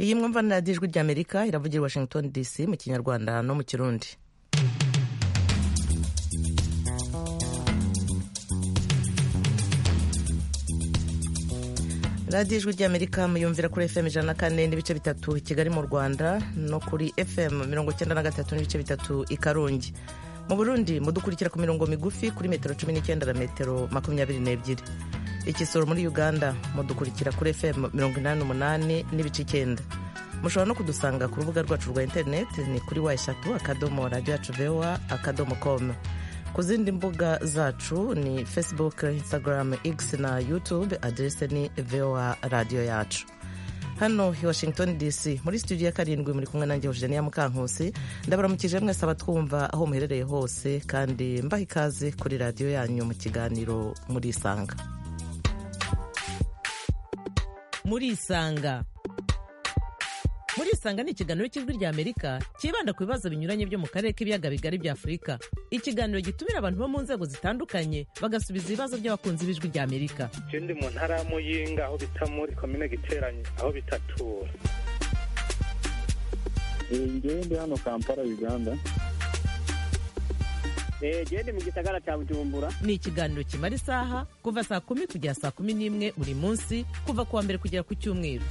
iyi mwumva ni radiyo ijwi ry'amerika iravugira i washington dc mu kinyarwanda no mu kirundi radiyo ijwi ry'amerika muyumvira kuri fm ijana na kane n'ibice bitatu i kigali mu rwanda no kuri fm mirongo icyenda na gatatu n'ibice bitatu i karongi mu burundi mudukurikira ku mirongo migufi kuri metero cumi n'icyenda na metero makumyabiri n'ebyiri ikisoro muri uganda mudukurikira kuri fm mirongo inani n'umunani n'ibice icyenda mushobora no kudusanga ku rubuga rwacu rwa interineti ni kuri wa eshatu akadomo radiyo yacu vewa akadomo komu ku zindi mbuga zacu ni facebook instagram x na youtube aderese ni voa radiyo yacu hano i washington dc muri studio ya karindwi muri kumwe nanjye hejuru ya mukankusi ndabaramukije mwese abatwumva aho muherereye hose kandi mbaha ikaze kuri radiyo yanyu mu kiganiro murisanga murisanga murisanga ni ikiganiro cy'ijwi ry'amerika cyibanda ku bibazo binyuranye byo mu karere k'ibiyaga bigari bya afurika ikiganiro gitumira abantu bo mu nzego zitandukanye bagasubiza ibibazo by'abakunzi b'ijwi ry'amerika ikindi mu ntara ya muyinga aho bita muri komine giteranye aho bita tura ngewe ndi hano kampala uganda gende mu gisagara cya bujumbura ni ikiganiro kimara isaha kuva saa kumi kugera saa kumi n'imwe buri munsi kuva ku wa mbere kugera ku cyumweru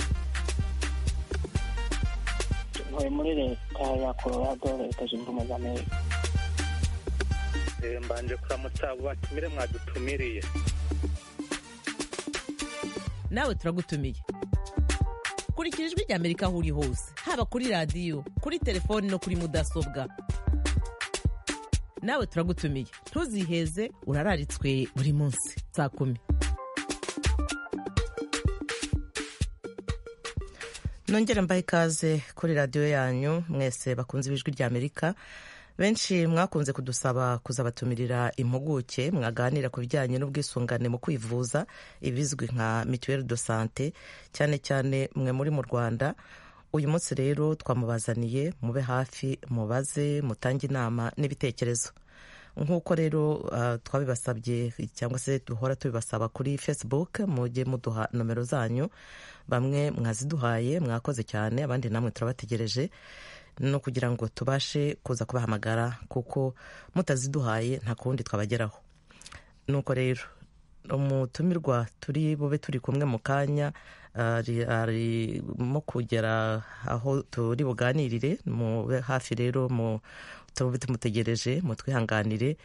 ntuye muri leta ya colorado leta zunze ubumwe za amerika mbanje kuramutsa abo batumire mwadutumiriye nawe turagutumiye kurikira ijwi ry'amerika aho uri hose haba kuri radiyo kuri telefoni no kuri mudasobwa nawe turagutumiye ntuziheze urararitswe buri munsi saa kumi nongere mbahe ikaze kuri radiyo yanyu mwese bakunze ibijwi ry'amerika benshi mwakunze kudusaba kuzabatumirira impuguke mwaganira ku bijyanye n'ubwisungane mu kwivuza ibizwi nka mituweli do sante cyane cyane mwe muri mu rwanda uyu munsi rero twamubazaniye mube hafi mubaze mutange inama n'ibitekerezo nk'uko rero twabibasabye cyangwa se duhora tubibasaba kuri facebook mujye muduha nomero zanyu bamwe mwaziduhaye mwakoze cyane abandi namwe turabategereje no kugira ngo tubashe kuza kubahamagara kuko mutaziduhaye nta kundi twabageraho nuko rero umutumirwa turi bube turi kumwe mu kanya arimo kugera aho turi buganirire hafi rero tube tumutegereje mutwihanganire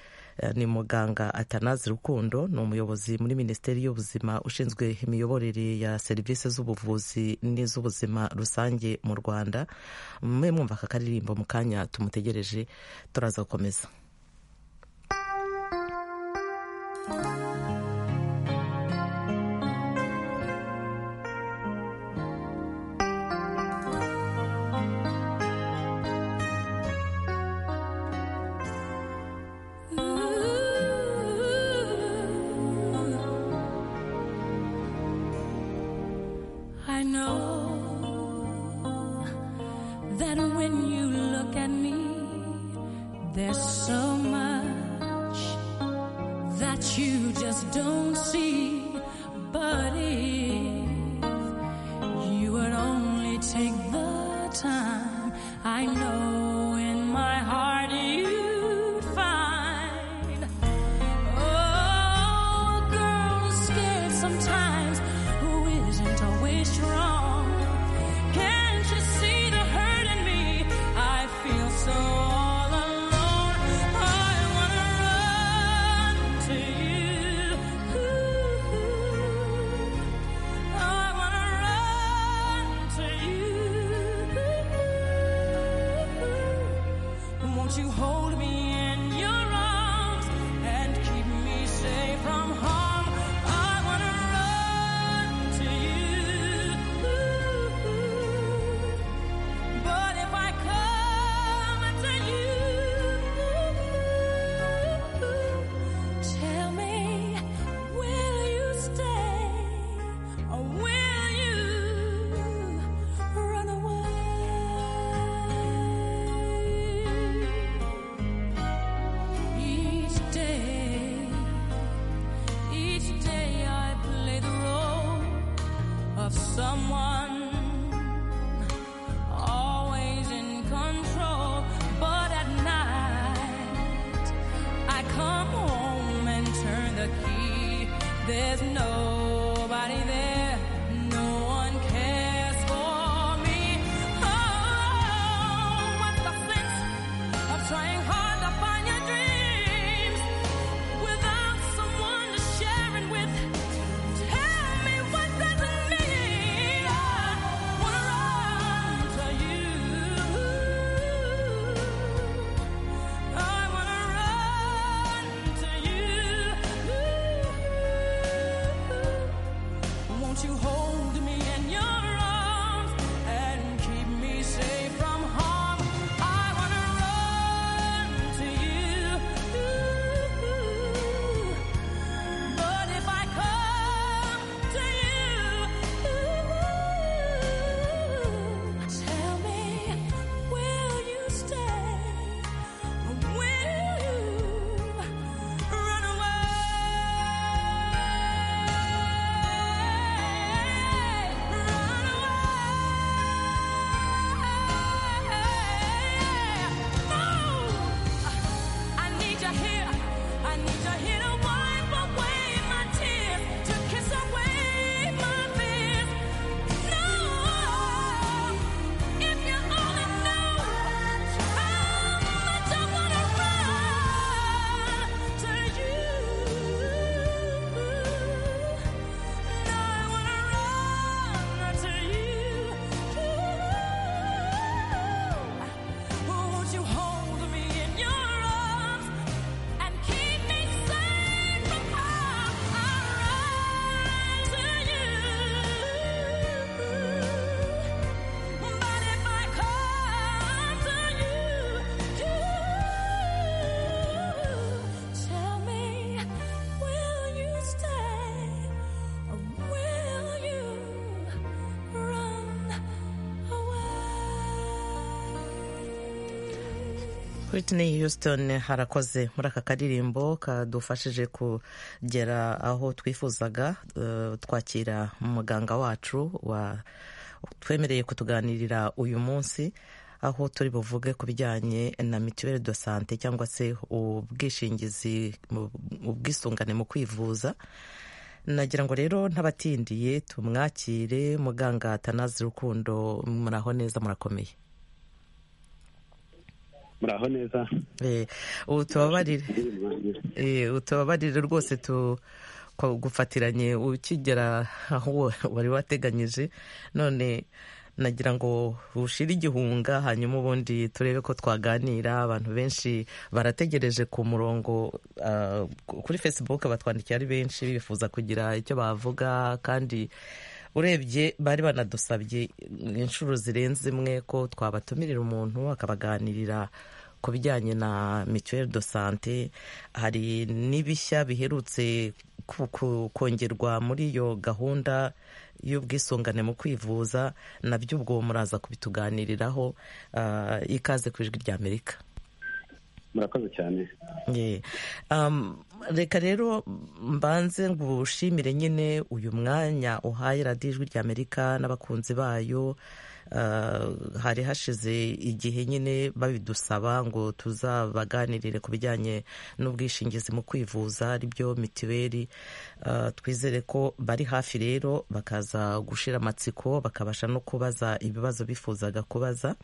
ni muganga atanazi rukundo ni umuyobozi muri minisiteri y'ubuzima ushinzwe imiyoborere ya serivisi z'ubuvuzi n'iz'ubuzima rusange mu rwanda mwe mwumva aka karirimbo mu kanya tumutegereje turaza gukomeza There's nobody there. No one cares for me. Oh, what's the sense of trying hard to find your dreams without someone to share it with? Tell me what does it mean? I wanna run to you. I wanna run to you. Won't you hold me in your arms and keep me safe from harm? I wanna run to you. But if I come to you, tell me, will you stay? Will you run away? Run away? No. I need you here. I need you here to wipe away my tears, to kiss away my fears. No, if you only knew how much I wanna run to you. No, I wanna run to you. Won't you hold me in your arms and keep me safe from harm? I run to you, but if I come to you, tell me, will you stay or will you run away? Whitney Houston harakoze muri aka karirimbo kadufashije kugera aho twifuzaga eh, twakira muganga wacu wa twemereye kutuganirira uyu munsi aho turi buvuge ku bijyanye na mituweli do sante cyangwa se ubwishingizi mu- ubwisungane mu kwivuza nagira ngo rero ntabatindiye tumwakire muganga tanazi rukundo muraho neza murakomeye muraho neza Eh, ubu tubabarire ndirimbange Eh, utababarire rwose tu ko- gufatiranye ukigera aho wari wateganyije none nagira ngo ushire igihunga hanyuma ubundi turebe ko twaganira abantu benshi barategereje ku murongo ah, kuri facebook batwandikiye ari benshi bifuza kugira icyo bavuga kandi urebye bari banadusabye inshuro zirenze imwe ko twabatumirira umuntu akabaganirira ku bijyanye na mituweli do sante hari n'ibishya biherutse ku- ku- kongerwa muri iyo gahunda y'ubwisungane mu kwivuza nabyo ubwo muraza kubituganiriraho ah, ikaze ku ijwi rya amerika murakoze cyane Yeah. Um, reka rero mbanze ngushimire nyine uyu mwanya uhaye radiyo ijwi rya amerika n'abakunzi bayo Uh, hari hashize igihe nyine babidusaba ngo tuzabaganirire ku bijyanye n'ubwishingizi mu kwivuza aribyo mitiweli Uh, twizere ko bari hafi rero bakaza gushira amatsiko bakabasha no kubaza ibibazo bifuzaga kubaza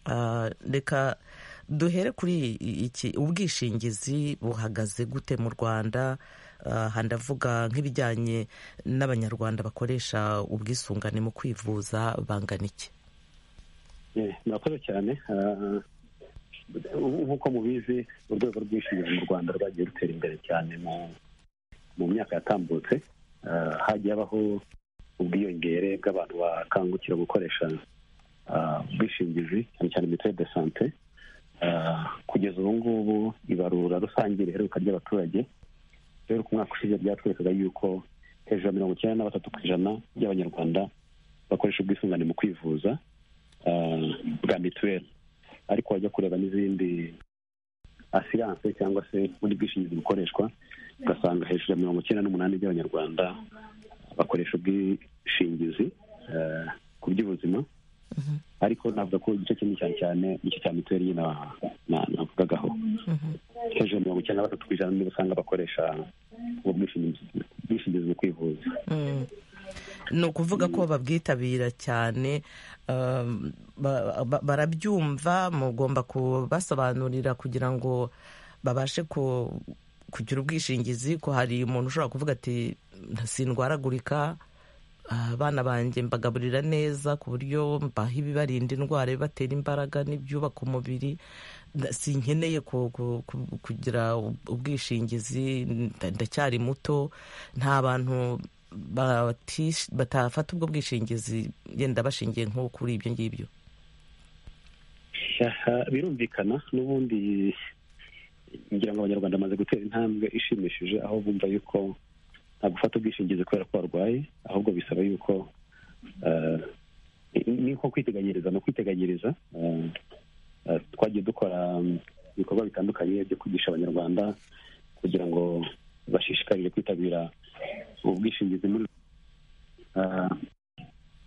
Ah, reka duhere kuri iki ubwishingizi buhagaze gute mu rwanda Ah, aha ndavuga nk'ibijyanye n'abanyarwanda bakoresha ubwisungane mu kwivuza bangana iki Eh, murakoze cyane Ah, ubu nk'uko mubizi urwego rw'ubwishingizi mu rwanda rwagiye rutera imbere cyane mu mu myaka yatambutse Ah, hagiye habaho ubwiyongere bw'abantu bakangukira gukoresha ah, ubwishingizi cyane cyane mituweli de sante Ah, kugeza ubu ngubu ibarura rusange riheruka ry'abaturage rero ku mwaka ushize ryatwerekaga yuko hejuru ya mirongo icyenda na batatu ku ijana by'abanyarwanda bakoresha ubwisungane mu kwivuza ah, bwa mituweli ariko wajya kureba n'izindi asiranse cyangwa se ubundi bwishingizi bukoreshwa ugasanga hejuru ya mirongo icyenda n'umunani by'abanyarwanda bakoresha ubwishingizi ah, ku by'ubuzima ariko navuga ko igice kinini cyane cyane nicyo cya mituweli nyine na- na- navugagaho hejuru ya mirongo icyenda na batatu ku ijana nibo usanga bakoresha ubwo bwishingizi ubwishingizi mu kwivuza Mm. ni ukuvuga ko babwitabira cyane um, ba- ba- barabyumva mugomba kubasobanurira kugira ngo babashe ku- kugira ubwishingizi ko hari umuntu ushobora kuvuga ati sindwaragurika ah, abana banjye mbagaburira neza ku buryo mbaha ibibarinda indwara ibibatera imbaraga n'ibyubaka umubiri nda- sinkeneye ku- ku- ku- kugira ub- ubwishingizi nda- ndacyari muto nta bantu batish- batafata ubwo bwishingizi yenda bashingiye nko kuri ibyo ngibyo Aha, birumvikana n'ubundi ngira ngo abanyarwanda bamaze gutera intambwe ishimishije aho bumva yuko nta gufata ubwishingizi kubera ko warwaye ahubwo bisaba yuko eh, ni- ni nko kwiteganyiriza ni ukwiteganyiriza Eh, eh, twagiye dukora mm, ibikorwa bitandukanye byo kwigisha abanyarwanda kugira ngo bashishikarire kwitabira ubwishingizi muri Eh,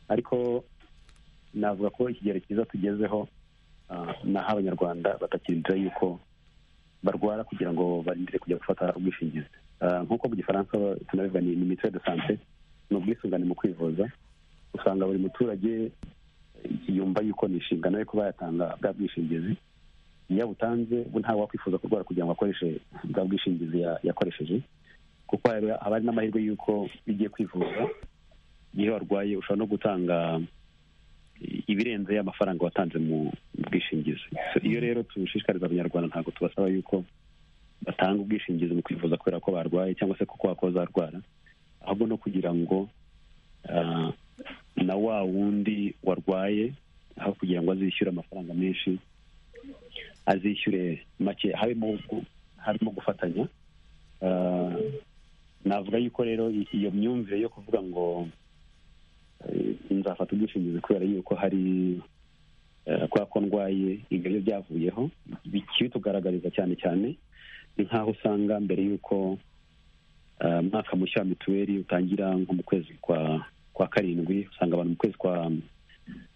ariko navuga ko ikigero cyiza tugezeho Ah, naho abanyarwanda batakirindira yuko barwara kugira ngo barindire kujya gufata ubwishingizi Ah, nk'uko mu gifaransa ba- tunabivuga ni ni mituweli de sante ni ubwisungane mu kwivuza usanga buri muturage eh, yumva yuko ni inshingano ye kuba yatanga bwa bwishingizi iyo abutanze bo ntawe wakwifuza kurwara kugira ngo akoreshe bwa bwishingizi ya- yakoresheje kuko haba haba hari n'amahirwe y'uko iyo ugiye kwivuza iyo warwaye ushobora no gutanga ibirenze y'amafaranga watanze mu bwishingizi So, iyo rero tushishikariza abanyarwanda ntabwo tubasaba yuko batanga ubwishingizi mu kwivuza kubera ko barwaye cyangwa se kuko wakoza arwara ahubwo no kugira ngo ah, na wa wundi warwaye aho kugira ngo azishyure amafaranga menshi azishyure make harimo gu- harimo gufatanya Ah, navuga yuko rero i- iyo myumvire yo kuvuga ngo eh, nzafata ubwishingizi kubera yuko hari eh, kubera ko ndwaye ibyo byo byavuyeho bikibitugaragariza cyane cyane ni nk'aho usanga mbere y'uko eh, umwaka mushya wa mituweli utangira nko mu kwezi kwa kwa karindwi usanga abantu mu kwezi kwa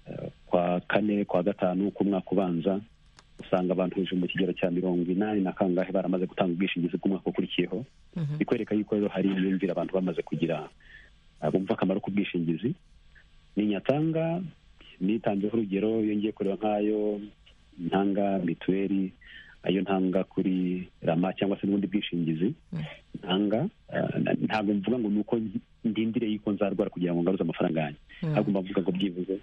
eh, kwa kane kwa gatanu k'umwaka ubanza usanga abantu hejuru mu kigero cya mirongo inani na kangahe baramaze gutanga ubwishingizi bw'umwaka ukurikiyeho bikwereka yuko rero hari imyumvire abantu bamaze kugira ah, bumva akamaro k'ubwishingizi ninyatanga nitanzeho urugero iyo ngiye kureba nk'ayo ntanga mituweli ayo ntanga kuri rama cyangwa se n'ubundi bwishingizi ntanga ah, na- ntabwo mvuga ngo ni uko ndindire yuko nzarwara kugira ngo ngaruze amafaranga yanjye ahubwo mba mvuga ngo byibuze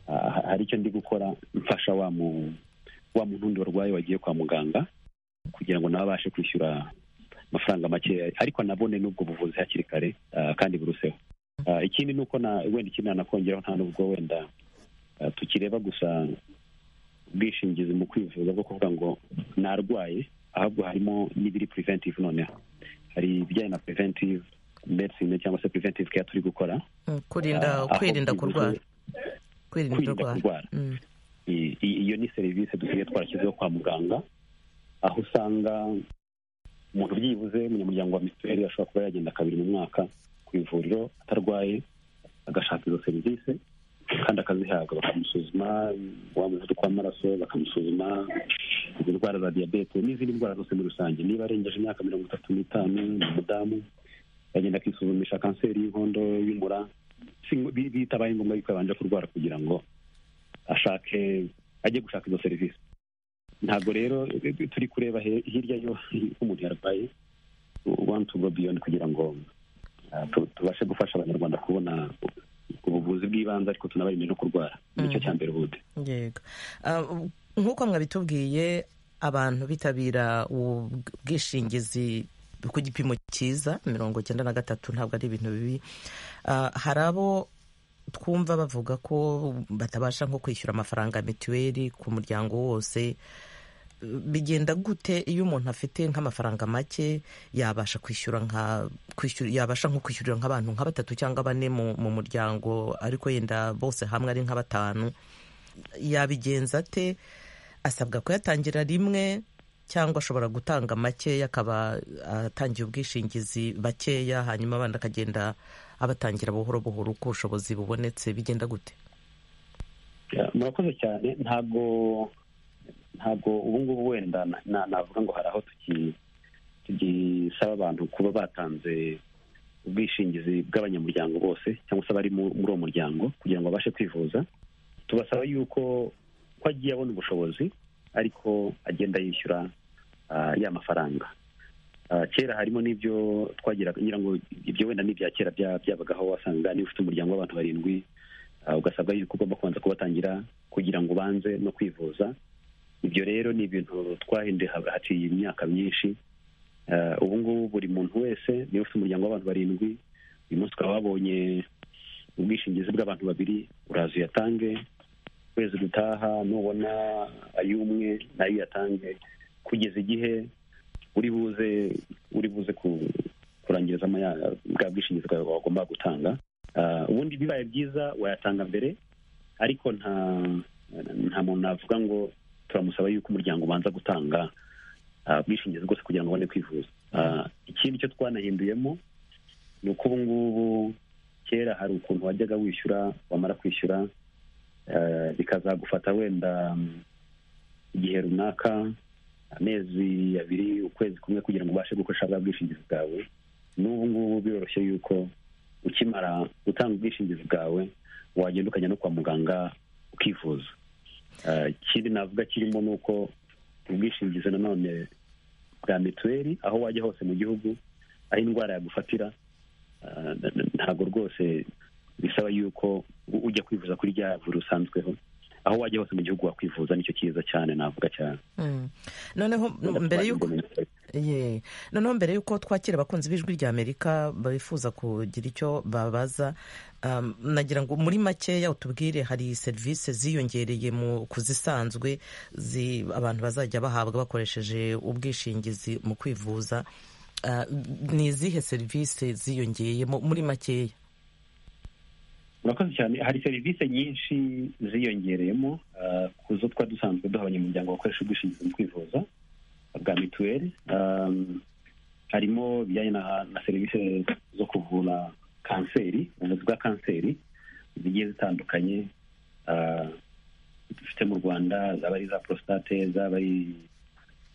ah, ha- hari icyo ndi gukora mfasha wa mu wa muntu wundi warwaye wagiye kwa muganga kugira ngo nawe abashe kwishyura amafaranga makeya ariko anabone n'ubwo buvuzi hakiri kare ah, kandi buruseho Ah, ikindi ni uko na- wenda ikindi nanakongeraho nta n'ubwo wenda ah, tukireba gusa ubwishingizi mu kwivuza bwo kuvuga ngo narwaye ahubwo harimo n'ibiri preventive noneho hari ibijyanye na preventive medicine cyangwa se preventive care turi gukora Mm, kurinda ah, aho kwirinda kurwara bivuze kwirinda kwirinda kurwara kurwara Mm, I- i- iyo ni serivisi dusigaye twarashyizeho kwa muganga aho usanga umuntu byibuze umunyamuryango wa mituweli ashobora kuba yagenda kabiri mu mwaka ku ivuriro atarwaye agashaka izo serivisi kandi akazihabwa bakamusuzuma wa muvuduko w'amaraso bakamusuzuma indwara za diyabete n'izindi ndwara zose muri rusange niba arengeje imyaka mirongo itatu n'itanu ni umudamu yagenda akisuzumisha kanseri y'inkondo y'umura Si- bi- bitabaye ngombwa yuko yabanje kurwara kugira ngo ashake ajye gushaka izo serivisi ntabwo rero eh, turi kureba he- hirya yo uko umuntu yarwaye want to go beyond kugira ngo ah, tu- tubashe gufasha abanyarwanda kubona ubuvuzi bw'ibanze ariko tunabarinde no kurwara nicyo cya mbere ubundi yego Ah, u- nk'uko mwabitubwiye abantu bitabira ubu bwishingizi ku gipimo cyiza mirongo cyenda na gatatu ntabwo ari ibintu bibi Ah, hari abo twumva bavuga ko batabasha nko kwishyura amafaranga ya mituweli ku muryango wose bigenda gute iyo umuntu afite nk'amafaranga make yabasha kwishyura nka kwishyura yabasha nko kwishyurira nk'abantu nka batatu cyangwa bane mu, mu muryango ariko yenda bose hamwe ari nka batanu yabigenza ate asabwa kuyatangira rimwe cyangwa ashobora gutanga makeya akaba atangiye ubwishingizi bakeya hanyuma abandi akagenda abatangira buhoro buhoro uko ubushobozi bubonetse bigenda gute Ya, murakoze cyane ntabwo ntabwo ubu ngubu wenda na- na- navuga ngo hari aho tuki- tugisaba abantu kuba batanze ubwishingizi bw'abanyamuryango bose cyangwa se abari mu- muri uwo muryango kugira ngo babashe kwivuza tubasaba yuko ko agiye abona ubushobozi ariko agenda yishyura ah, ya mafaranga Ah, kera harimo n'ibyo twagiraga ngira ngo ibyo wenda n'ibya kera bya- byabagaho wasanga niba ufite umuryango w'abantu barindwi ah, ugasabwa yuko ugomba kubanza kubatangira kugira ngo ubanze no kwivuza ibyo rero ni ibintu twahinduye ha- haciye imyaka myinshi Eh, ubu ngubu buri muntu wese niba ufite umuryango w'abantu barindwi uyu munsi ukaba wabonye ubwishingizi bw'abantu babiri uraza uyatange ukwezi gutaha nubona ay'umwe nayo uyatange kugeza igihe uri buze uri buze ku- kurangirizamo ya- bwa bwishingizi bwawe wagomba gutanga Ah, ubundi bibaye byiza wayatanga mbere ariko nta nta muntu navuga ngo turamusaba yuko umuryango ubanza gutanga ah, ubwishingizi bwose kugira ngo ubone kwivuza Ah, ikindi cyo twanahinduyemo ni uko ubu ngubu kera hari ukuntu wajyaga wishyura wamara kwishyura eh, bikazagufata wenda mm, igihe runaka amezi abiri ukwezi kumwe kugira ngo ubashe gukoresha bwa bwishingizi bwawe n'ubu ngubu biroroshye yuko ukimara gutanga ubwishingizi bwawe wagenda ukajya no kwa muganga ukivuza Eh, ikindi navuga kirimo ni uko ubwishingizi nanone bwa mituweli aho wajya hose mu gihugu aho indwara yagufatira ah, na- na- ntabwo rwose bisaba yuko u- ujya kwivuza kuri rya vuriro usanzweho aho wajya hose mu gihugu wakwivuza nicyo cyiza cyane navuga cyane Mm. noneho mbere y'uko Ye. noneho mbere y'uko twakira abakunzi b'ijwi rya amerika bifuza kugira icyo babaza um, nagira ngo muri makeya utubwire hari serivisi ziyongereye mu kuzisanzwe zi, abantu bazajya bahabwa bakoresheje ubwishingizi mu kwivuza uh, ni izihe serivisi ziyongeyemo muri makeya murakoze cyane hari serivisi nyinshi ziyongereyemo ah, ku zo twari dusanzwe duha abanyamuryango bakoresha ubwishingizi mu kwivuza bwa mituweli Um, harimo ibijyanye na, na serivisi zo kuvura kanseri ubuvuzi bwa kanseri zigiye zitandukanye ah, dufite mu rwanda zaba ari iza prostate zaba ari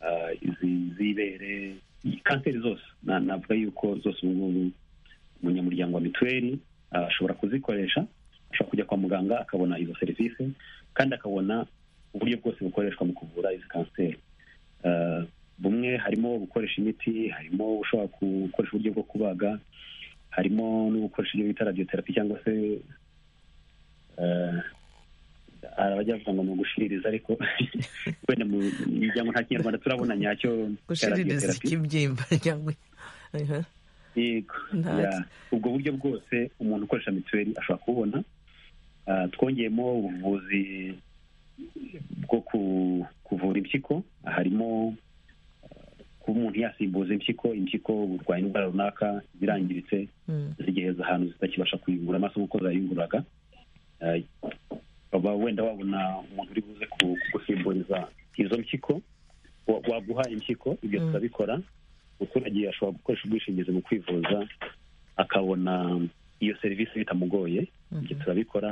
ah, izi- iz'ibere kanseri zose Na- navuga yuko zose ubu ngubu umunyamuryango wa mituweli ah, ashobora kuzikoresha ashobora kujya kwa muganga akabona izo serivisi kandi akabona uburyo bwose bukoreshwa mu kuvura izi kanseri Ah, bumwe harimo gukoresha imiti harimo ushobora gukoresha uburyo bwo kubaga harimo no gukoresha ibyo bita radiotherapy cyangwa se ah, hari abajya bavuga ngo ni ugushiririza ariko wenda mu miryango nta kinyarwanda turabona nyacyo cya gushiririza radiotherapy. ikibyimba cyangwa Mhm. yego Nta- Ya. ubwo buryo bwose umuntu ukoresha mituweli ashobora kububona Ah, twongeyemo ubuvuzi bwo ku- kuvura impyiko harimo ah, kuba umuntu yasimbuza impyiko impyiko burwaye indwara runaka zirangiritse Mm. zigeze ahantu zitakibasha kuyungura amaso nk'uko zayunguraga Eh, ukaba wenda wabona umuntu uri buze ku- kugusimburiza izo mpyiko wa- waguha impyiko ibyo Mm. turabikora umuturage ashobora gukoresha ubwishingizi mu kwivuza akabona iyo serivisi bitamugoye ibyo Mhm. turabikora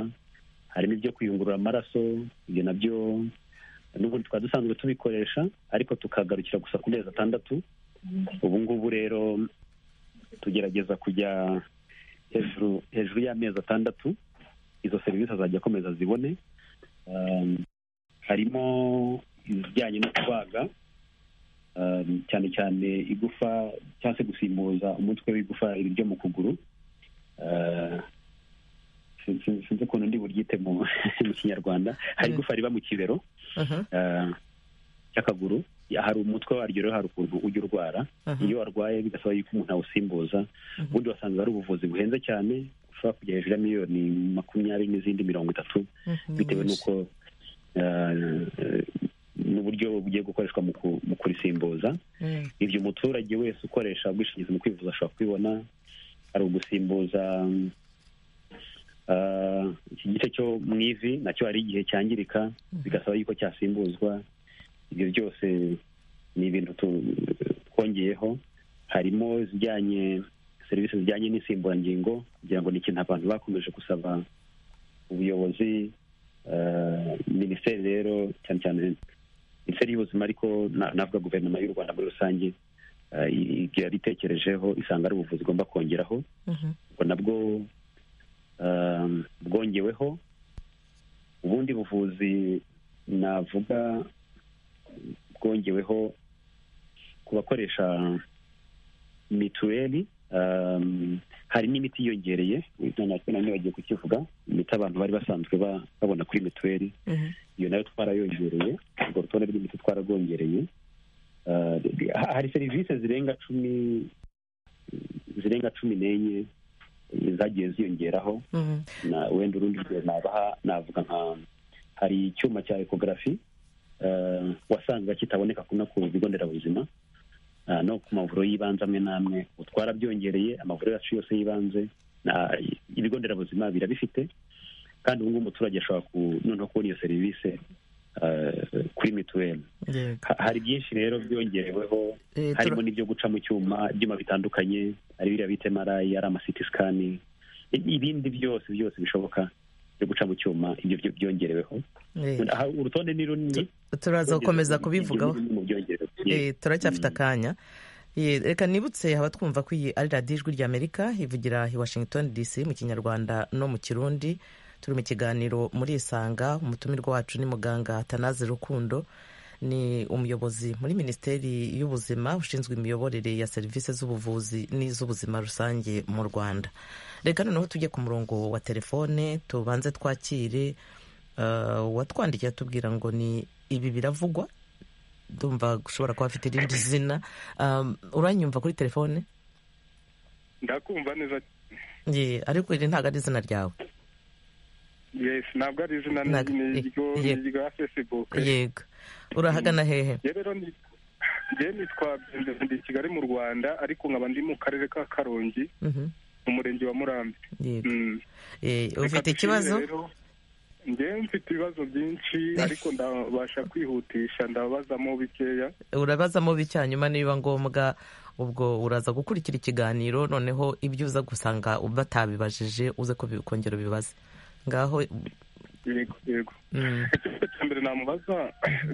harimo ibyo kuyungurura amaraso ibyo nabyo n'ubundi twari dusanzwe tubikoresha ariko tukagarukira gusa ku mezi atandatu ubu ngubu rero tugerageza kujya hejuru hejuru y'amezi atandatu izo serivisi azajya akomeza zibone Um, harimo ibijyanye no kubaga um, cyane cyane igufa cyangwa se gusimbuza umutwe w'igufa ryo mu kuguru Uh, sin- sin- sinzi ukuntu ndi buryite mu mu kinyarwanda Mm. hari igufa riba mu kibero Mhm. uh, cy'akaguru Ya, hari umutwe waryo rero hari ukuntu ujya urwara Mhm. iyo warwaye bigasaba yuko umuntu awusimbuza ubundi wasanga ari ubuvuzi buhenze cyane ushobora kujya hejuru ya miliyoni makumyabiri n'izindi mirongo itatu Mhm. bitewe n'uko eh, eh, n'uburyo bugiye gukoreshwa mu ku- mu kurisimbuza Mm. ibyo umuturage wese ukoresha ubwishingizi mu kwivuza ashobora kubibona hari ugusimbuza mm, ah, iki gice cyo mu ivi nacyo hari igihe cyangirika bigasaba yuko cyasimbuzwa ibyo byose ni ibintu tu- twongeyeho harimo izijyanye serivisi zijyanye n'insimburangingo kugira ngo ni ikintu abantu bakomeje gusaba ubuyobozi eh, minisiteri rero cyane cyane minisiteri y'ubuzima ariko na- navuga guverinoma y'u rwanda muri rusange eh, igihe yaritekerejeho isanga ari ubuvuzi igomba kongeraho Mhm. ubwo nabwo um, bwongeweho ubundi buvuzi navuga bwongeweho ku bakoresha mituweli um, hari n'imiti yiyongereye natwe nanone bagiye kukivuga imiti abantu bari basanzwe ba- babona kuri mituweli Mhm. iyo nayo twarayongereye urwo rutonde rw'imiti twararwongereye Uh, ha- hari serivisi zirenga cumi zirenga cumi n'enye eh, zagiye ziyongeraho Mhm. na wenda urundi rugero nabaha navuga nka hari icyuma cya ekogarafi wasanga kitaboneka kuna ku bigo nderabuzima ah, no ku mavuriro y'ibanze amwe n'amwe utwara byongereye amavuriro yacu yose y'ibanze na- ibigo nderabuzima birabifite kandi ubu ngubu umuturage ashobora ku- noneho kubona iyo serivisi ah, kuri mituweli Yego. Ha- hari byinshi rero byongereweho Eh, harimo n'ibyo guca mu cyuma ibyuma bitandukanye ari biriya bita emarayi ari amasiti sikani ibindi byose byose bishoboka byo guca mu cyuma ibyo byo- byongereweho Eh, Aha, urutonde ni runini turaza gukomeza Ibyo- kubivugaho ibyo ni bimwe mu byongerewe. Eh, turacyafite akanya Eh, reka nibutse abatwumva ko iyi ari radiyo ijwi ry'amerika ivugira i washington dc mu kinyarwanda no mu kirundi turi mu kiganiro muri isanga umutumirwa wacu ni muganga tanaze rukundo ni umuyobozi muri minisiteri y'ubuzima ushinzwe imiyoborere ya serivisi z'ubuvuzi n'iz'ubuzima rusange mu rwanda reka noneho tujye ku murongo wa telefone tubanze twakire eh, uwatwandikiye atubwira ngo ni ibi biravugwa ndumva ushobora kuba afite irindi zina Um, uranyumva kuri telefone ndakumva neza Ye, ariko iri ntabwo ari izina ryawe yes ntabwo ari izina ni Ntabwo- ni iryo- ye- ni irya facebook yego urahagana hehe Njye rero ni njye nitwa Benjamin, ndi i kigali mu rwanda ariko nkaba ndi mu karere ka karongi Mhm, mu murenge wa murambi yego Mm. Eh, Reka ufite dushimire ikibazo rero. njyewe mfite ibibazo byinshi ariko ndabasha kwihutisha ndababazamo bikeya urabazamo bitya nyuma niba ngombwa ubwo uraza gukurikira ikiganiro noneho ibyo uza gusanga batabibajije uze ko bi- kongera ubibaze ngaho yego yego mm, ikibazo cya mbere namubaza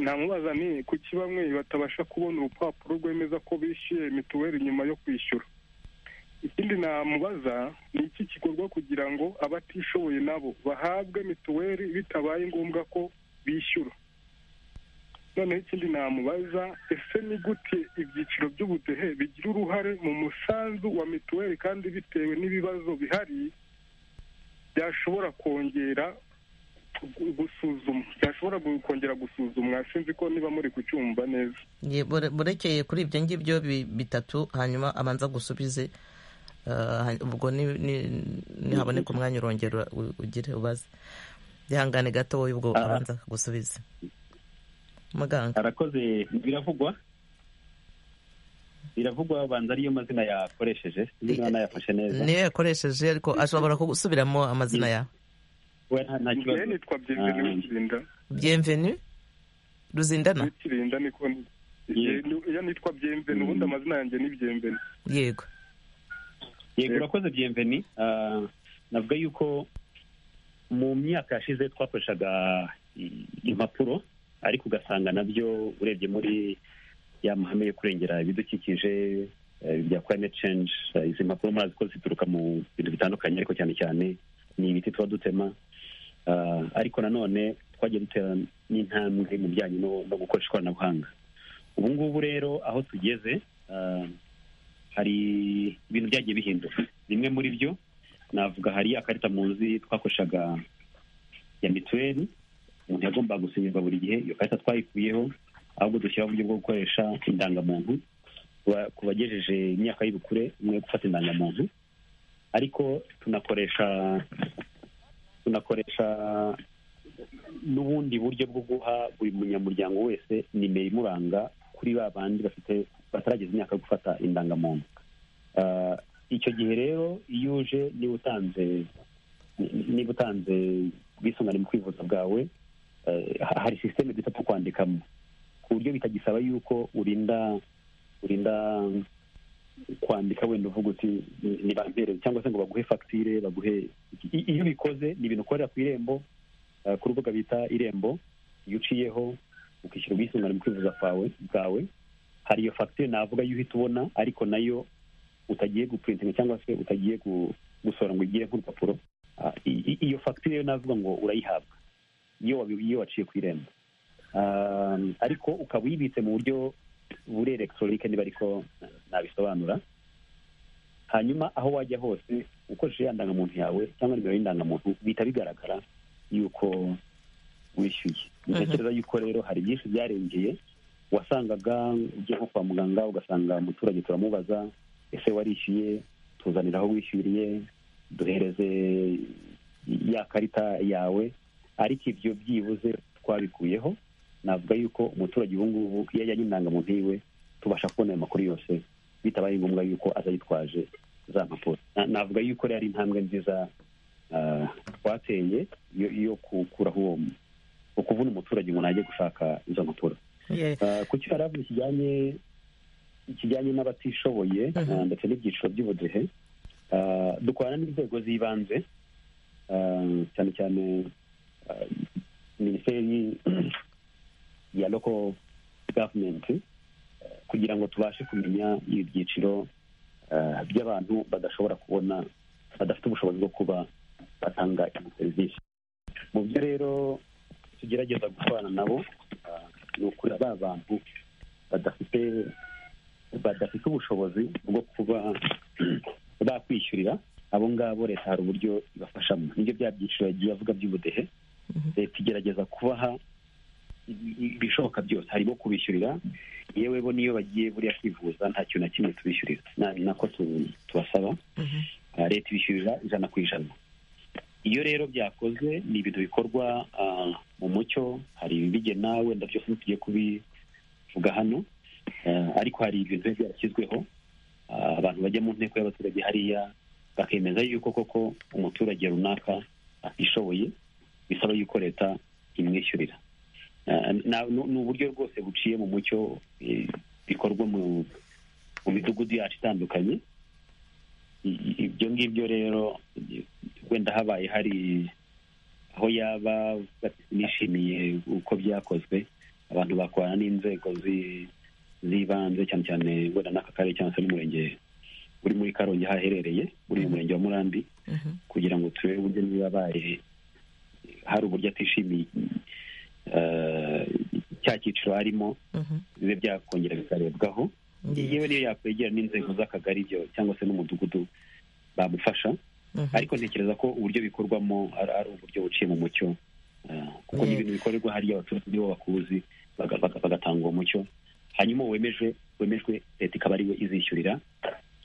namubaza ni kuki bamwe batabasha kubona urupapuro rwemeza ko bishyuye mituweli nyuma yo kwishyura ikindi namubaza ni iki gikorwa kugira ngo abatishoboye nabo bahabwe mituweli bitabaye ngombwa ko bishyura noneho ikindi namubaza ese ni gute ibyiciro by'ubudehe bigira uruhare mu musanzu wa mituweli kandi bitewe n'ibibazo bihari byashobora kongera gu- gusuzumwa byashobora gu- kongera gusuzumwa sinzi ko niba muri kucyumva neza ye, bure- burekeye kuri ibyo ngibyo bi- bitatu hanyuma abanza gusubize Ah, ha- ubwo ni- ni- nihaboneka umwanya urongera u- ugire ubaze ihangane gato wowe ubwo Ah. abanza gusubiza muganga arakoze biravugwa biravugwa banza ariyo mazina yakoresheje niba nayafashe neza niyo yakoresheje ariko ashobora gusubiramo amazina yawe we nta- nta kibazo njyewe nitwa byemveni Ah. wikirinda bienvenu ruzindana wikirinda niko ni- Yego. Njye- iyo nitwa byemveni ubundi amazina yanjye ni byemveni yego yego urakoze byemveni Ah, navuga yuko mu myaka yashize twakoreshaga i- impapuro ariko ugasanga nabyo urebye muri ya mahame yo kurengera ibidukikije eh, bya climate change eh, izi mpapuro murazi ko zituruka mu bintu bitandukanye ariko cyane cyane ni ibiti tuba dutema Ah, ariko nanone twagiye dutera n'intambwe mu bijyanye no no gukoresha ikoranabuhanga ubu ngubu rero aho tugeze ah, hari ibintu byagiye bihinduka bimwe muri byo navuga hari akarita muzi twakoreshaga ya mituweli umuntu yagombaga gusinyirwa buri gihe iyo karita twayikuyeho ahubwo dushyiraho uburyo bwo gukoresha indangamuntu ku ba- ku bagejeje imyaka y'ubukure umwe gufata indangamuntu ariko tunakoresha tunakoresha n'ubundi buryo bwo guha buri munyamuryango wese nimero imuranga kuri ba bandi bafite batarageza imyaka yo gufata indangamuntu Ah, icyo gihe rero iyo uje niba utanze ni- niba utanze ubwisungane mu kwivuza bwawe eh, ha- hari sisiteme duta two kwandikamo ku buryo bitagisaba yuko urinda urinda kwandika wenda uvuga uti "Ni- nibampereze cyangwa se ngo baguhe fagitire baguhe iki." I- iyo ubikoze ni ibintu ukorera ku irembo eh, ku rubuga bita irembo iyo uciyeho ukishyura ubwisungane mu kwivuza kwawe bwawe hari iyo fagitire navuga yo uhita ubona ariko nayo utagiye gupurintinga cyangwa se utagiye gu- gusohora ngo igire nk'urupapuro Ah, i- i- iyo fagitire yo navuga ngo urayihabwa iyo wabi- iyo waciye ku irembo Ah, ariko ukaba uyibitse mu buryo buri elegitoronike niba ariko nabisobanura hanyuma aho wajya hose ukoresheje ya ndangamuntu yawe cyangwa nimero y'indangamuntu bihita bigaragara yuko wishyuye ntekereza yuko rero hari byinshi byarengeye wasangaga ugiye nko kwa muganga ugasanga umuturage turamubaza ese warishyuye tuzanira aho wishyuriye duhereze ya karita yawe ariko ibyo byibuze twabikuyeho navuga yuko umuturage ubu ngubu iyo ajyanye indangamuntu yiwe tubasha kubona ayo makuru yose bitabaye ngombwa yuko aza yitwaje za mpapuro Na- navuga yuko rero ari intambwe nziza ah, twateye yo yo gukuraho uwo ukuvuna umuturage umuntu ajye gushaka izo mpapuro Yeah. Ah, ku cyo yari avuze kijyanye kijyanye n'abatishoboye Mhm. ah, ndetse n'ibyiciro by'ubudehe ah, dukorana n'inzego z'ibanze ah, cyane cyane ah, minisiteri ya loko gavumenti ah, kugira ngo tubashe kumenya ibyiciro ah, by'abantu badashobora kubona badafite ubushobozi bwo kuba batanga iyi serivisi mu byo rero tugerageza gukorana nabo ah, ni ukureba ba bantu badafite badafite ubushobozi bwo kuba bakwishyurira abo ngabo leta hari uburyo ibafashamo nibyo bya byiciro yagiye avuga by'ubudehe leta igerageza kubaha i- i- ibishoboka byose harimo kubishyurira yewe bo niyo bagiye buriya kwivuza nta kintu na kimwe tubishyurira Na- ni nako tu- tubasaba Ah, leta ibishyurira ijana ku ijana iyo rero byakozwe ni ibintu bikorwa ah, mu mucyo hari ibibigena wenda byose ntitugiye kubivuga hano Ah, ariko hari ibintu biba byarashyizweho Ah, abantu bajya mu nteko y'abaturage hariya bakemeza yuko koko umuturage runaka atishoboye bisaba yuko leta imwishyurira Ah, na- ni ni uburyo rwose buciye mu mucyo eh, bikorwa mu mu midugudu yacu itandukanye I- i- ibyo ngibyo rero i- wenda habaye hari aho yaba bati- nishimiye uko byakozwe abantu bakorana n'inzego zi- z'ibanze cyane cyane wenda n'aka karere cyangwa se n'umurenge uri muri karongi haherereye uri mu murenge wa murambi kugira ngo turebe uburyo niba abaye hari uburyo atishimiye eh, cya cyiciro arimo Mhm. bibe byakongera bikarebwaho Yeah. yewe niyo yakwegera n'inzego z'akagari byo cyangwa se n'umudugudu bamufasha Mhm. ariko ntekereza ko uburyo bikorwamo ari ari uburyo buciye mu mucyo eh, kuko ni Yeah. ibintu bikorerwa hariya abaturage nibo bakuzi baga- baga- bagatanga uwo mucyo hanyuma uwo wemeje wemejwe leta ikaba ariwe izishyurira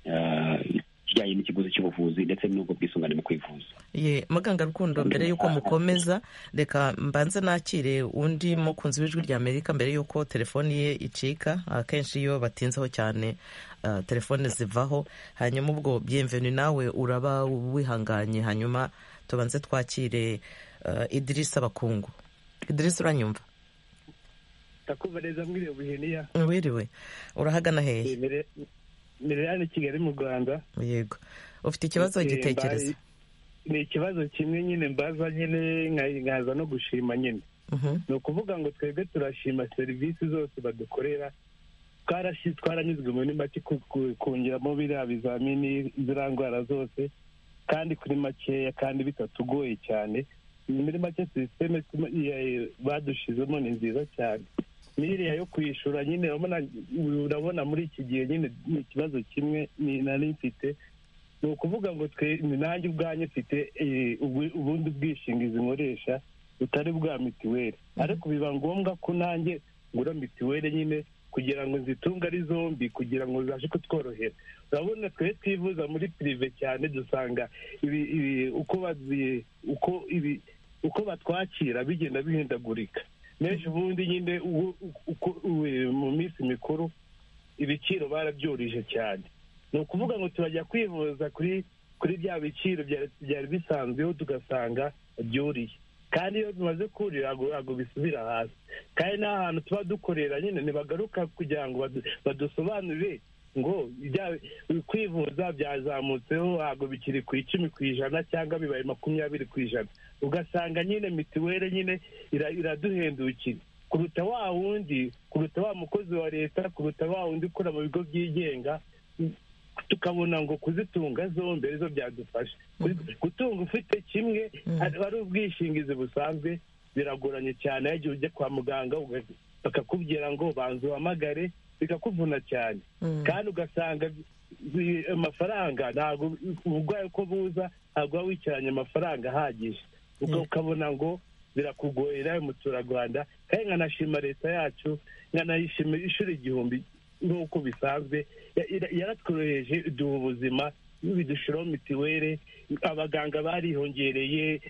eh, ikijyanye n'ikiguzi cy'ubuvuzi ndetse n'ubwo bwisungane mu kwivuza Ye, muganga rukundo mbere y'uko mukomeza reka mbanze nakire undi mukunzi w'ijwi rya amerika mbere y'uko telefoni ye icika akenshi iyo batinzeho cyane ah, telefone zivaho hanyuma ubwo byemveni nawe uraba wihanganye hanyuma tubanze twakire ah, idirisa bakungu idirisa uranyumva ndakumva neza mwiriwe buheniya wiriwe urahagana hehe mbere hano i kigali mu rwanda yego ufite ikibazo Eh, gitekereza mbaye- ni ikibazo kimwe nyine mbaza nyine nka- nkaza no gushima nyine ni ukuvuga ngo twebwe turashima serivisi zose badukorera twarashi- twaranyuzwe muri make ku- ku- kongeramo biriya bizamini ziriya ndwara zose kandi kuri makeya kandi bitatugoye cyane muri make sisiteme tuma- iya- badushizemo ni nziza cyane n'iriya yo kwishyura nyine urabona urabona muri iki gihe nyine ni ikibazo kimwe ni- nari mfite ni ukuvuga ngo twe ni nanjye ubwanjye mfite eh, ubu- ubundi bwishingizi nkoresha butari bwa mituweli ariko biba ngombwa ko nanjye ngura mituweli nyine kugira ngo nzitunge ari zombi kugira ngo zibashe kutworohera urabona twe twivuza muri pirive cyane dusanga ibi, ibi uko bazi- uko ibi uko batwakira bigenda bihindagurika menshi ubundi nyine ubu- uko ubu- mu minsi mikuru ibiciro barabyoroheje cyane ni ukuvuga ngo turajya kwivuza kuri kuri bya biciro byari- byari bisanzweho tugasanga byuriye kandi iyo bimaze kurira ntabwo ntabwo bisubira hasi kandi n'ahantu tuba dukorera nyine ntibagaruka kugira ngo badu- badusobanurire ngo ibya- kwivuza byazamutseho ntabwo bikiri ku icumi ku ijana cyangwa bibaye makumyabiri ku ijana ugasanga nyine mituweli nyine ira- iraduhendukira kuruta wa wundi kuruta wa mukozi wa leta kuruta wa wundi ukora mu bigo byigenga tukabona ngo kuzitunga zombi arizo byadufasha Kuzi- gutunga ufite kimwe ari- ari ubwishingizi busanzwe biragoranye cyane iyo igihe ujya kwa muganga uga- bakakubwira ngo banza uhamagare bikakuvuna cyane kandi ugasanga bi- amafaranga ntabwo uburwayi uko buza ntabwo waba wicaranye amafaranga ahagije ubwo ukabona ngo birakugoye nawe muturarwanda kandi nkanashima leta yacu nkanayishima ishuri igihumbi nk'uko bisanzwe ya- ira- yaratworoheje iduha ubuzima bidushiraho mitiwere abaganga barihongereye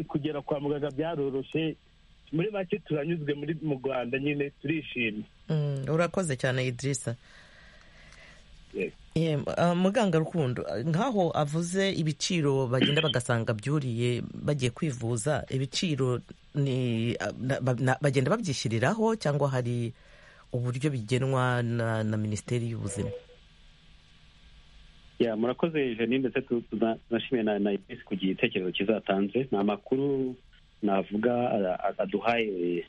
kugera kwa muganga byaroroshye muri make turanyuzwe muri mu rwanda nyine turishimye Mm, urakoze cyane idirisa Yes. muganga rukundo eh, nk'aho avuze ibiciro bagenda bagasanga byuriye bagiye kwivuza ibiciro ni ah, na- ba- na- bagenda babyishyiriraho cyangwa hari uburyo bigenwa na, na minisiteri y'ubuzima ya murakoze jenine ndetse tu- tuna- tunashimiye na na ipesi ku gitekerezo kizatanze ni amakuru navuga a- a- aduhaye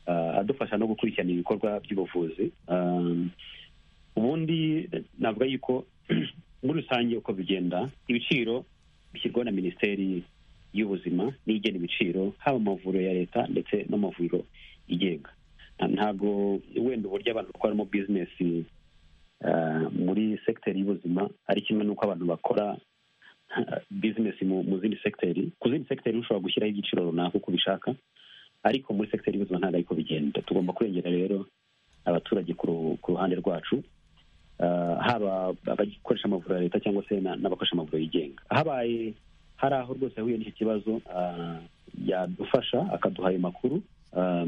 ah, adufasha no gukurikirana ibikorwa by'ubuvuzi Um, ubundi navuga yuko muri rusange uko bigenda ibiciro bishyirwaho na minisiteri y'ubuzima niyo igena ibiciro haba mu mavuriro ya leta ndetse no mu mavuriro yigenga Nta- ntabwo wenda uburyo abantu bakoramo bizinesi ah, muri sekiteri y'ubuzima ari kimwe n'uko abantu bakora bizinesi mu mu zindi sekiteri ku zindi sekiteri ushobora gushyiraho igiciro runaka uko ubishaka ariko muri sekiteri y'ubuzima ntabwo ariko bigenda tugomba kurengera rero abaturage ku ru- ku ruhande rwacu Ah, haba abakoresha amavuriro ya leta cyangwa se na- n'abakoresha amavuriro yigenga habaye hari aho rwose yahuye n'icyo kibazo ah, yadufasha akaduha ayo makuru ah,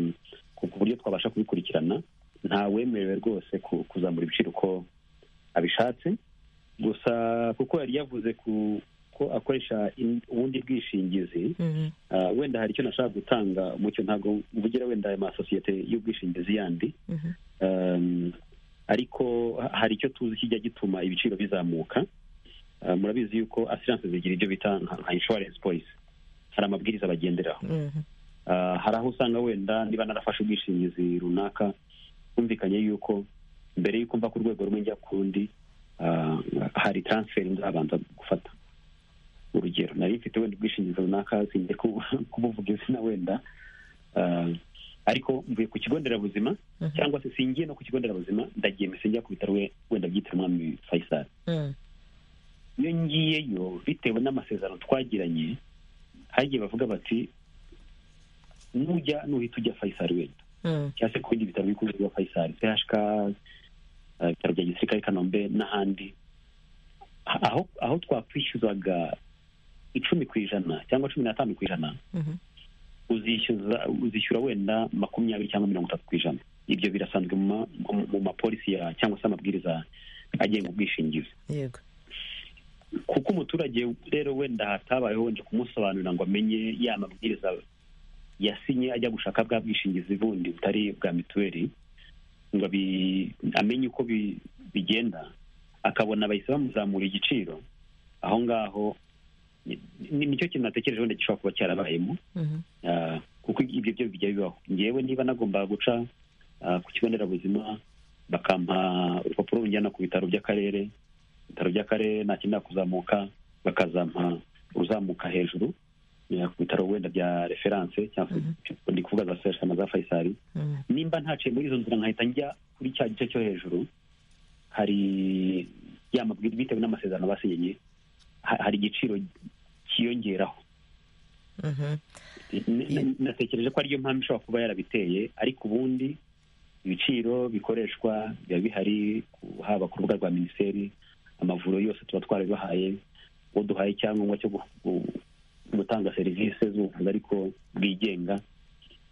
ku ku buryo twabasha kubikurikirana ntawemerewe rwose ku- kuzamura ibiciro uko abishatse gusa kuko yari yavuze ku- ko akoresha in- ubundi bwishingizi Ah, wenda hari icyo nashaka gutanga mucyo ntabwo mvugira wenda aya masosiyete y'ubwishingizi yandi Um, ariko ha- hari icyo tuzi kijya gituma ibiciro bizamuka Ah, murabizi yuko asiranse zigira ibyo bita nka nka insurance policy hari amabwiriza bagenderaho Ah, hari aho usanga wenda niba narafashe ubwishingizi runaka humvikanye yuko mbere yuko mva ku rwego rumwe njya ku rundi ah, hari transfer nzabanza gufata urugero nari mfite wenda ubwishingizi runaka sinjye ku- kubuvuga izina wenda Ah, ariko mvuye ku kigo nderabuzima cyangwa se singiye no ku kigo nderabuzima ndagiye mbese njya ku bitaro we- wenda byitiriwe umwami faisal iyo ngiyeyo bitewe n'amasezerano twagiranye hagiye bavuga bati nujya nuhita ujya faisal wenda cyangwa se ku bindi bitaro bikuru bya faisal phk eh, ibitaro bya gisirikare i kanombe n'ahandi aho aho twakwishyuzaga icumi ku ijana cyangwa cumi n'atanu ku ijana uzishyuza uzishyura wenda makumyabiri cyangwa mirongo itatu ku ijana ibyo birasanzwe mu ma- mu- mu mapolisi ya cyangwa se amabwiriza agenga ubwishingizi yego kuko umuturage rero wenda hatabayeho wenda kumusobanurira ngo amenye ya mabwiriza yasinye ajya gushaka bwa bwishingizi bundi butari bwa mituweli ngo abi- amenye uko bi- bigenda akabona bahise bamuzamura igiciro aho ngaho ni- ni- nicyo kintu natekereje wenda gishobora kuba cyarabayemo Ah, kuko ibyo byo bijya bibaho ngewe niba nagomba guca ah, ku kigo nderabuzima bakampa urupapuro runjyana ku bitaro by'akarere ibitaro by'akarere nta kindi kuzamuka bakazampa uruzamuka hejuru eh, ku bitaro wenda bya referanse cyangwa se ndi kuvuga za serge na za faisal nimba ntaciye muri izo nzira nkahita njya kuri cya gice cyo hejuru hari ya mabwiriza bitewe n'amasezerano basinye ha- hari igiciro cyiyongeraho N- n- natekereje ko ariyo mpamvu ishobora kuba yarabiteye ariko ubundi ibiciro bikoreshwa biba bihari ku- haba ku rubuga rwa minisiteri amavuriro yose tuba twarabibahaye uwo duhaye icyangombwa cyo gu- gu- gutanga serivisi z'ubuvuzi ariko bwigenga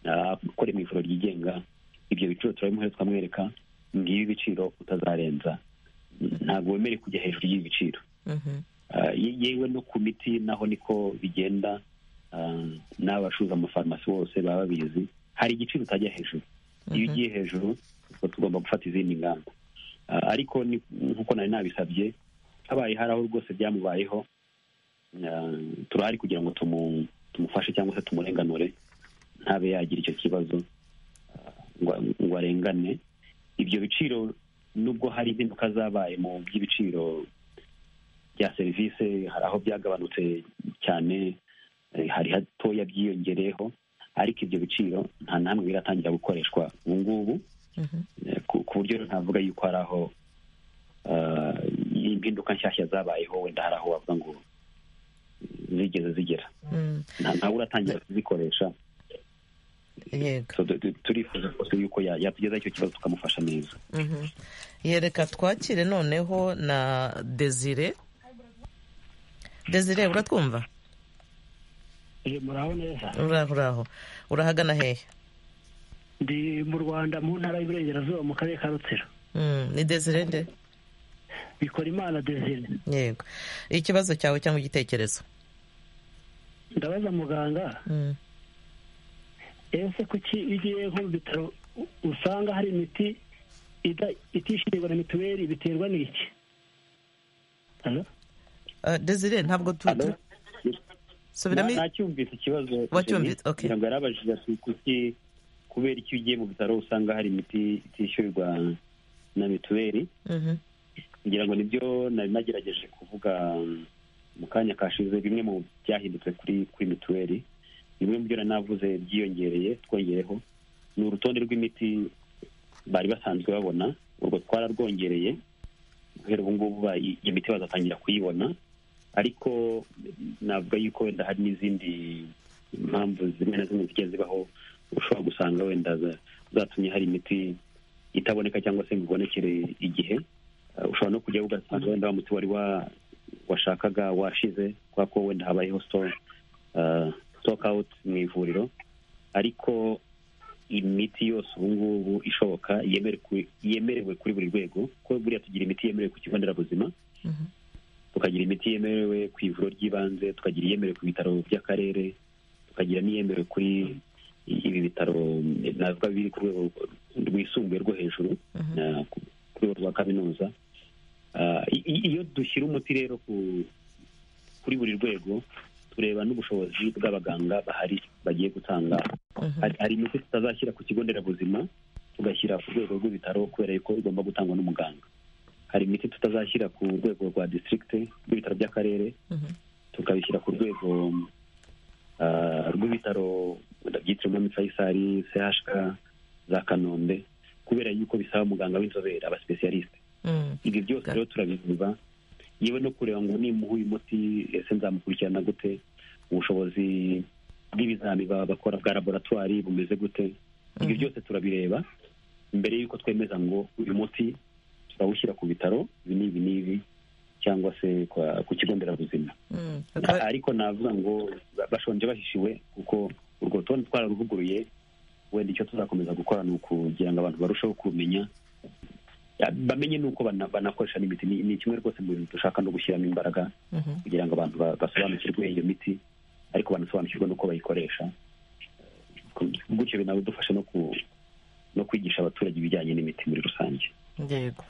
ah, ukora mu ivuriro ryigenga ibyo biciro turabimuhe tukamwereka ngibi ibiciro utazarenza ntabwo wemerewe kujya hejuru y'ibi biciro Ah, ye- yewe no ku miti naho niko bigenda Ah, n'abacuruza amafarumasi bose baba babizi hari igiciro utajya hejuru iyo ugiye hejuru ubwo tugomba gufata izindi ngamba Ah, ariko ni- nk'uko nari nabisabye habaye hari aho rwose byamubayeho Ah, turahari kugira ngo tumu- tumufashe cyangwa se tumurenganure ntabe yagira icyo kibazo ngo ngo arengane ibyo biciro nubwo hari impinduka zabaye mu by'ibiciro bya serivisi hari aho byagabanutse cyane eh, hari hatoya byiyongereyeho ariko ibyo biciro nta namwe biratangira gukoreshwa ubu ngubu Eh, ku ku buryo ntavuga yuko hari aho ah, impinduka nshyashya zabayeho wenda hari aho wavuga ngo eh, zigeze zigera Mm. nta- ntawe uratangira kuzikoresha yego So, tu- tu- turifuza rwose yuko ya- yatugezaho icyo kibazo tukamufasha neza Mhm. yereka twakire noneho na desire desire uratwumva iyi muraho neza uraho uraho urahagana hehe ndi mu rwanda mu ntara y'iburengerazuba mu karere ka rutsiro Mm, ni desire nde bikora imana desire yego ikibazo cyawe cyangwa igitekerezo ndabaza muganga Mm. ese kuki iyo ugiye nko mu bitaro u- usanga hari imiti ida- itishyurirwa na mituweli biterwa n'iki Halo? Ah, desire ntabwo tu- tu- Alo? subiramo i- nacyumvise ikibazo Wacyumvise, okay. ntabwo yarabajije ati kuki kubera iyo ugiye mu bitaro usanga hari imiti itishyurwa na mituweli Mhm. kugira ngo nibyo nari nagerageje kuvuga um, mu kanya kashize bimwe mu byahindutse kuri kuri mituweli bimwe mu byo nari navuze byiyongereye twongeyeho ni urutonde rw'imiti bari basanzwe babona urwo twararwongereye guhera ubu ngubu ba- i- iyo miti bazatangira kuyibona ariko navuga yuko wenda hari n'izindi mpamvu zimwe na zimwe zigiye zibaho ushobora gusanga wenda za- zatumye hari imiti itaboneka cyangwa se ngo ibonekere igihe Uh, ushobora no kujya ugasanga wenda wa muti wari wa- washakaga washize kubera ko wenda habayeho sitoke awuti mu ivuriro ariko imiti yose ubu ngubu ishoboka yemere ku- yemerewe kuri buri rwego ko buriya tugira imiti yemerewe ku kigo nderabuzima Mhm. tukagira imiti yemerewe ku ivuriro ry'ibanze tukagira iyemerewe ku bitaro by'akarere tukagira n'iyemerewe kuri ibi bitaro eh, navuga biri ku rwego rwisumbuye rwo hejuru Mhm. na- ku ku rwego rwa kaminuza Ah, i- i- iyo dushyira umuti rero ku- kuri buri rwego tureba n'ubushobozi bw'abaganga bahari bagiye gutanga Mhm. hari hari imiti tutazashyira ku kigo nderabuzima tugashyira ku rwego rw'ibitaro kubera yuko igomba gutangwa n'umuganga hari imiti tutazashyira ku rwego rwa district rw'ibitaro by'akarere Mhm. tukabishyira ku rwego ah, rw'ibitaro wenda byitiriwe umwami faisal chk za kanombe kubera yuko bisaba umuganga w'inzobere abasipesiyalisite Mm. ibyo byose Ga- rero turabivuga yewe no kureba ngo nimuha uyu muti ese nzamukurikirana gute ubushobozi bw'ibizami baba bakora bwa laboratwari bumeze gute ibyo byose turabireba mbere y'uko twemeza ngo uyu muti turawushyira ku bitaro ibi n'ibi n'ibi cyangwa se kwa- ku kigo nderabuzima Mm. Akaba- ariko navuga ngo ba- bashonje bahishiwe kuko urwo rutonde twararuvuguruye wenda icyo tuzakomeza gukora ni ukugira ngo abantu barusheho kumenya bamenye n'uko bana- banakoresha n'imiti ni ni kimwe rwose mu bintu dushaka no gushyiramo imbaraga Mhm. kugira ngo abantu ba- basobanukirwe iyo miti ariko banasobanukirwe n'uko bayikoresha gutyo binadufasha no ku no kwigisha abaturage ibijyanye n'imiti muri rusange yego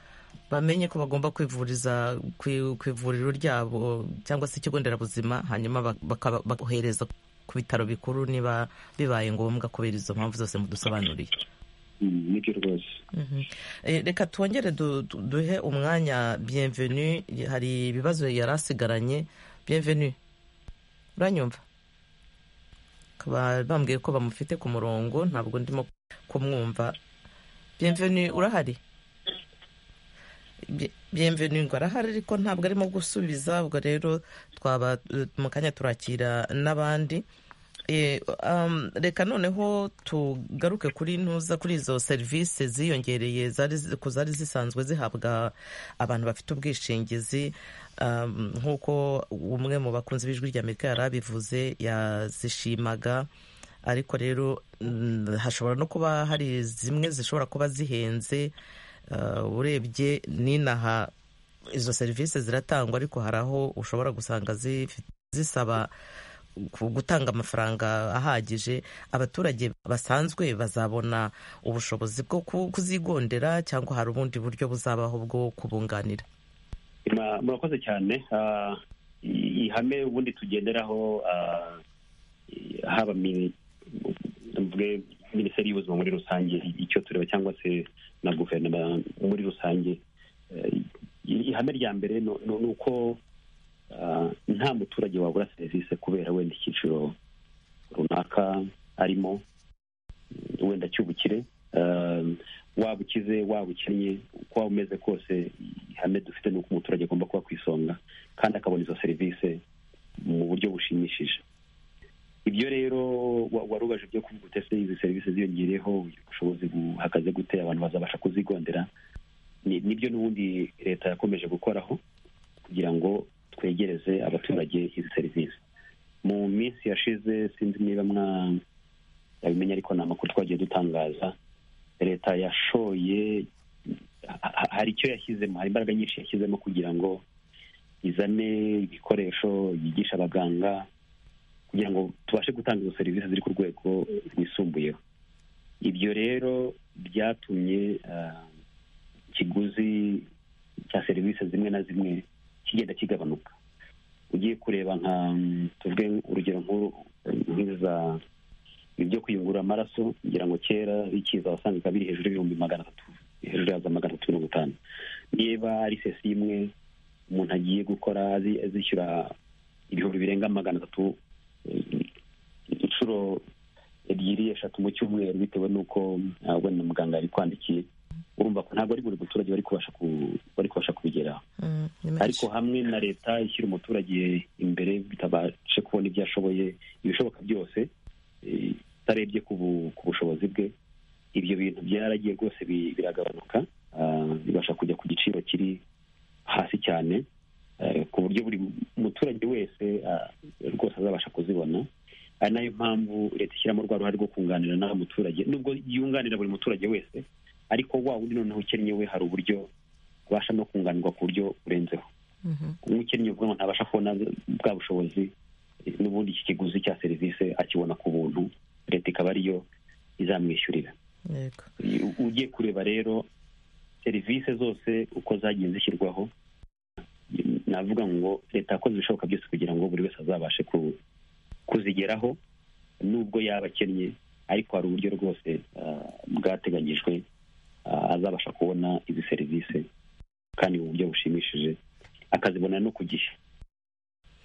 bamenye ko bagomba kwivuriza ku ku ivuriro ryabo cyangwa se ikigo nderabuzima hanyuma bak- bakaba- bakohereza ku bitaro bikuru niba bibaye ngombwa kubera izo mpamvu zose mudusobanuriye Mm, nibyo rwose Mhm. Eh, reka twongere du- du- duhe umwanya bienvenu hari ibibazo yari asigaranye bienvenu uranyumva Bakaba bambwiye ko bamufite ku murongo ntabwo ndimo kumwumva bienvenu urahari Bie- bienvenu ngo arahari ariko ntabwo arimo gusubiza ubwo rero twaba eh, mu kanya turakira n'abandi Eh, um, reka noneho tugaruke kuri ntuza kuri izo serivisi ziyongereye zari zi- ku zari zisanzwe zihabwa abantu bafite ubwishingizi um, nk'uko umwe mu bakunzi b'ijwi ry'amerika yari abivuze yazishimaga ariko rero mm, hashobora no kuba hari zimwe zishobora kuba zihenze uh, urebye n'inaha izo serivisi ziratangwa ariko hari aho ushobora gusanga zifi- zisaba ku- gutanga amafaranga ahagije abaturage basanzwe bazabona ubushobozi bwo ku- kuzigondera cyangwa hari ubundi buryo buzabaho bwo kubunganira Ma- murakoze cyane Ah, i- ihame ubundi tugenderaho ah, i- haba mi- mvuge minisiteri y'ubuzima muri rusange icyo tureba cyangwa se na guverinoma muri rusange eh, ihame rya mbere ni ni- ni uko ah, nta muturage wabura serivisi kubera wenda icyiciro runaka arimo mm, wenda cy'ubukire Ah, waba ukize waba ukennye uko waba umeze kose ihame dufite ni uko umuturage agomba kuba ku isonga kandi akabona izo serivisi mu buryo bushimishije ibyo rero wa- wari ubaje byo kuvuga uti ese izi serivisi ziyongereyeho ubushobozi buhagaze gute abantu bazabasha kuzigondera Ni- nibyo n'ubundi leta yakomeje gukoraho kugira ngo twegereze abaturage izi serivisi mu minsi yashize sinzi niba mwa abimenya ariko ni amakuru twagiye dutangaza leta yashoye ha- ha- hari icyo yashyizemo hari imbaraga nyinshi yashyizemo kugira ngo izane ibikoresho yigisha abaganga kugira ngo tubashe gutanga izo serivisi ziri ku rwego rwisumbuyeho ibyo rero byatumye ah, ikiguzi cya serivisi zimwe na zimwe kigenda kigabanuka ugiye kureba nka mm, tuvuge urugero nk'uru nk'iza ibyo kuyungurura amaraso ngira ngo kera bikiza wasangaga biri hejuru y'ibihumbi magana atatu hejuru ya za magana atatu mirongo itanu niba ari sesi imwe umuntu agiye gukora azi- azishyura ibihumbi birenga magana atatu eh, inshuro ebyiri eshatu mu cyumweru bitewe n'uko ah, wenda muganga yari kwandikiye urumva ko ntabwo ari buri muturage wari kubasha ku- wari kubasha kubigeraho Mm, ni menshi. ariko hamwe na leta ishyira umuturage imbere bitabashe kubona ibyo ashoboye ibishoboka byose eh, itarebye ku bu- ku bushobozi bwe ibyo bintu byaragiye rwose bi- biragabanuka ah, bibasha kujya ku giciro kiri hasi cyane eh, ku buryo buri muturage wese ah, rwose azabasha kuzibona ari nayo mpamvu leta ishyiramo rwa ruhare rwo kunganira n'aho muturage nubwo yunganira buri muturage wese ariko wa wundi noneho ukennye we hari uburyo abasha no kunganirwa ku buryo burenzeho Mhm. umukennyi uvuga ngo ntabasha kubona bwa bushobozi eh, n'ubundi iki kiguzi cya serivisi akibona ku buntu leta ikaba ariyo izamwishyurira Yego. U- ugiye kureba rero serivisi zose uko zagiye zishyirwaho navuga ngo leta yakoze ibishoboka byose kugira ngo buri wese azabashe ku- kuzigeraho nubwo yaba akennye ariko hari uburyo rwose ah, bwateganyijwe ah, azabasha kubona izi serivisi kandi mu buryo bushimishije akazibona no ku gihe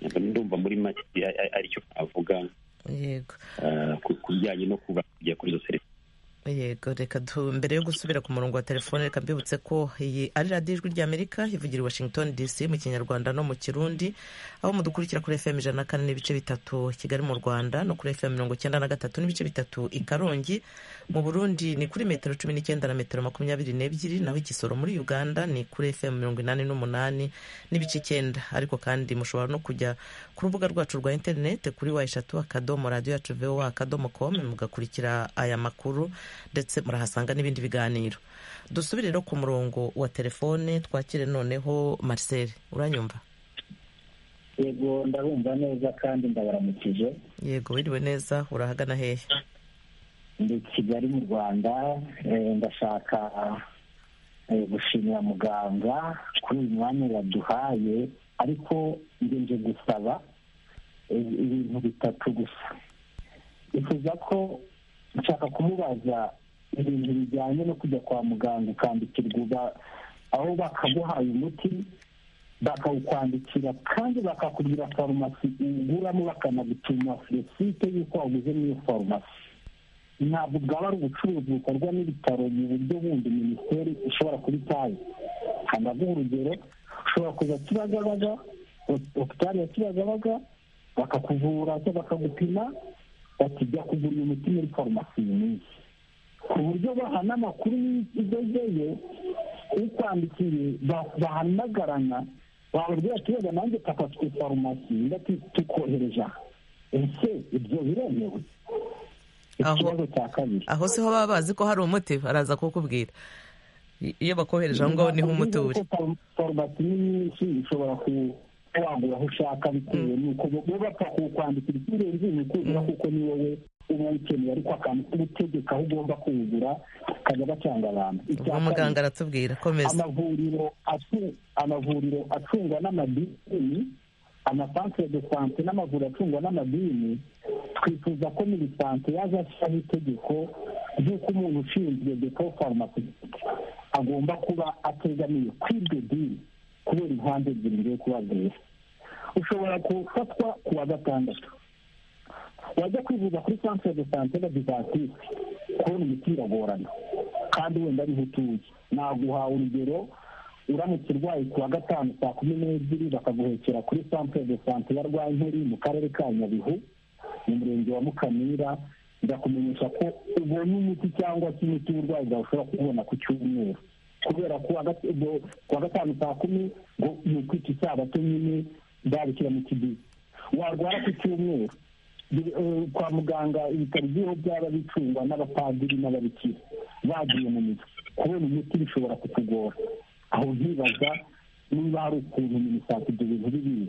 Ntabwo ndumva muri make ari- ari- aricyo avuga Yego. ah, ku- ku bijyanye no kuba kujya kuri izo serivisi yego reka du mbere yo gusubira ku murongo wa telefone reka mbibutse ko iyi ari radiyo ijwi ry'amerika ivugira i washington dc mu kinyarwanda no mu kirundi aho mudukurikira kuri fm ijana na kane n'ibice bitatu kigali mu rwanda no kuri fm mirongo icyenda na gatatu n'ibice bitatu i karongi mu burundi ni kuri metero cumi n'icyenda na metero makumyabiri n'ebyiri naho igisoro muri uganda ni kuri fm mirongo inani n'umunani n'ibice icyenda ariko kandi mushobora no kujya ku rubuga rwacu rwa interinete kuri wa eshatu akadomo radiyo yacu vowa akadomo komu mugakurikira aya makuru ndetse murahasanga n'ibindi biganiro dusubire rero ku murongo wa telefone twakire noneho marcel uranyumva yego ndabumva neza kandi ndabaramukije yego wiriwe neza urahagana hehe ndi kigali mu rwanda eh, ndashaka eh, gushimira muganga kuri uyu mwanya yaduhaye ariko njye nje gusaba eh, ibintu bitatu gusa bifuza ko nshaka kumubaza ibintu bijyanye no kujya kwa muganga ukandikirwa uba- aho bakaguhaye umuti bakawukwandikira kandi bakakubwira farumasi uguramo bakanagutuma site y'uko waguze n'iyo farumasi ntabwo bwaba ari ubucuruzi bukorwa n'ibitaro mu buryo bundi minisiteri ishobora kuba itazi hano guha urugero ushobora kuza kibagabaga hopitali ya kibagabaga bakakuvura cyangwa bakagupima bati jya kugura uyu muti muri farumasi iyi minsi ku buryo bahana amakuru y'igezeyo ukwandikiye ba- bahamagarana wababwira ati wenda nanjye papa twe farumasi ndati tukohereje aha ese ibyo biremewe Aho- ikibazo cya kabiri aho siho baba bazi ko hari umuti baraza kuwukubwira I- iyo bakohereje aho ngaho niho umuti uri farumasi ni nyinshi ushobora ku- kuba wagura aho ushaka bitewe n'uko bo bo bapfa kuwukwandikira ikirenze ni kugura kuko ni wowe uba uwukeneye ariko akantu k'ubutegeka aho ugomba kuwugura kajya gacanga abantu Icya ubwo muganga aratubwira komeza amavuriro atu- amavuriro acungwa n'amadini amasantere de sante n'amavuriro acungwa n'amadini twifuza ko minisante yaza ashyiraho itegeko nk'uko umuntu ushinzwe depo farumasi agomba kuba ategamiye ku iryo dini kubera impande ebyiri ngiye kubabwira ushobora gufatwa ku wa gatandatu wajya kwivuza kuri centre de santé de bivatisi kubona imiti biragorana kandi wenda ariho utuye naguha urugero uramutse urwaye ku wa gatanu saa kumi n'ebyiri bakaguhekera kuri centre de santé ya rwankeri mu karere ka nyabihu mu murenge wa mukamira birakumenyesha ko ubonye imiti cyangwa se imiti y'uburwayi bwawe ushobora kubona ku cyumweru kubera ko kuwa gata- ubwo- kuwa gatanu saa kumi ngo ni ukwita isabato nyine babishyira mu kidini warwara ku cyumweru Bi- eh, kwa muganga ibitaro by'iho byaba bicungwa n'abapadiri n'ababikira bagiye mu mizi kubona imiti bishobora kukugora aho ntibaza niba hari ukuntu minisante ibyo bintu bibizi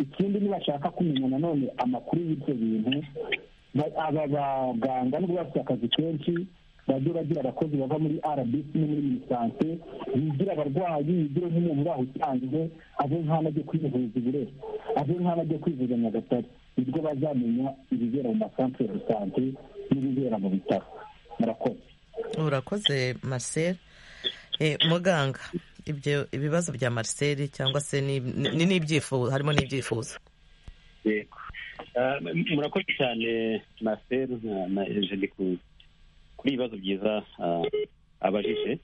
ikindi nibashaka kumenya nanone amakuru y'ibyo bintu ba- aba baganga nubwo bafite akazi kenshi bajye bagira abakozi bava muri rbc no muri minisante bigira abarwayi bigire nk'umuntu uraho usanzwe ave nk'aho ajya kwivuza i burera ave nk'aho ajya kwivuza nyagatare nibwo bazamenya ibibera mu masantere de sante n'ibibera mu bitaro murakoze urakoze marcel Eh, muganga ibyo ibibazo bya marcel cyangwa se ni- ni n'ibyifuzo harimo n'ibyifuzo yego Ah, m- murakoze cyane maseri na- na ejeni ku- kuri ibibazo byiza ah, abajije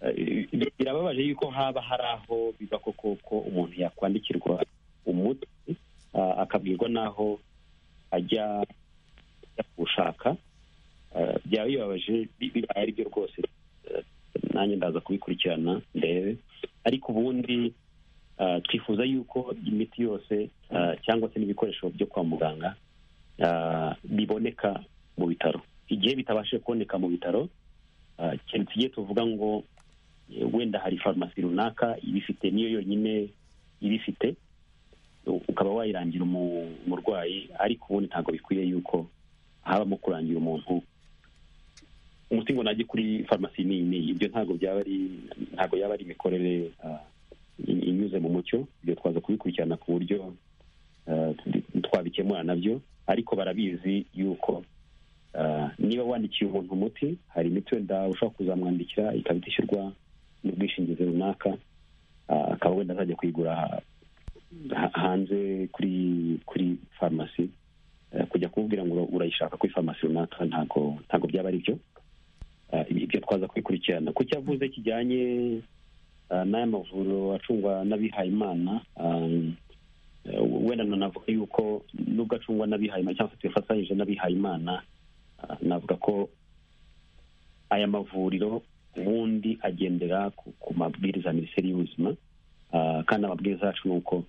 Ah, i- i- birababaje yuko haba hari aho biba koko ko umuntu yakwandikirwa umuti ah, akabwirwa n'aho ajya ajya kuwushaka Ah, byaba bibabaje bi- bibaye ari byo rwose Ah, nanjye ndaza kubikurikirana ndebe ariko ubundi Ah, twifuza yuko imiti yose ah, cyangwa se n'ibikoresho byo kwa muganga ah, biboneka mu bitaro igihe bitabashije kuboneka mu bitaro ah, keretse igihe tuvuga ngo eh, wenda hari farumasi runaka ibifite niyo yonyine ibifite u- ukaba wayirangira umu- umurwayi ariko ubundi ntabwo bikwiye yuko habamo kurangira umuntu umuti ngo najye kuri farumasi n'iyi n'iyi ibyo ntabwo byaba ari ntabwo yaba ari imikorere ah, i- inyuze mu mucyo ibyo twaza kubikurikirana ku buryo eh, twabikemura nabyo ariko barabizi yuko eh, niba wandikiye umuntu umuti hari imiti wenda ushobora kuzamwandikira ikaba itishyurwa n'ubwishingizi runaka eh, akaba wenda azajya kuyigura ha- hanze kuri kuri farumasi Eh, kujya kumubwira ngo urayishaka kuri farumasi runaka ntabwo ntabwo byaba ari byo Eh, ibyo twaza kubikurikirana ku cyo avuze kijyanye ah, n'aya mavuriro acungwa n'abihayimana um, eh, wenda nanavuga yuko nubwo acungwa n'abihayimana cyangwa se tuyafatanyije n'abihayimana ah, navuga ko aya mavuriro ubundi agendera ku, ku mabwiriza ya minisiteri y'ubuzima ah, kandi amabwiriza yacu ni uko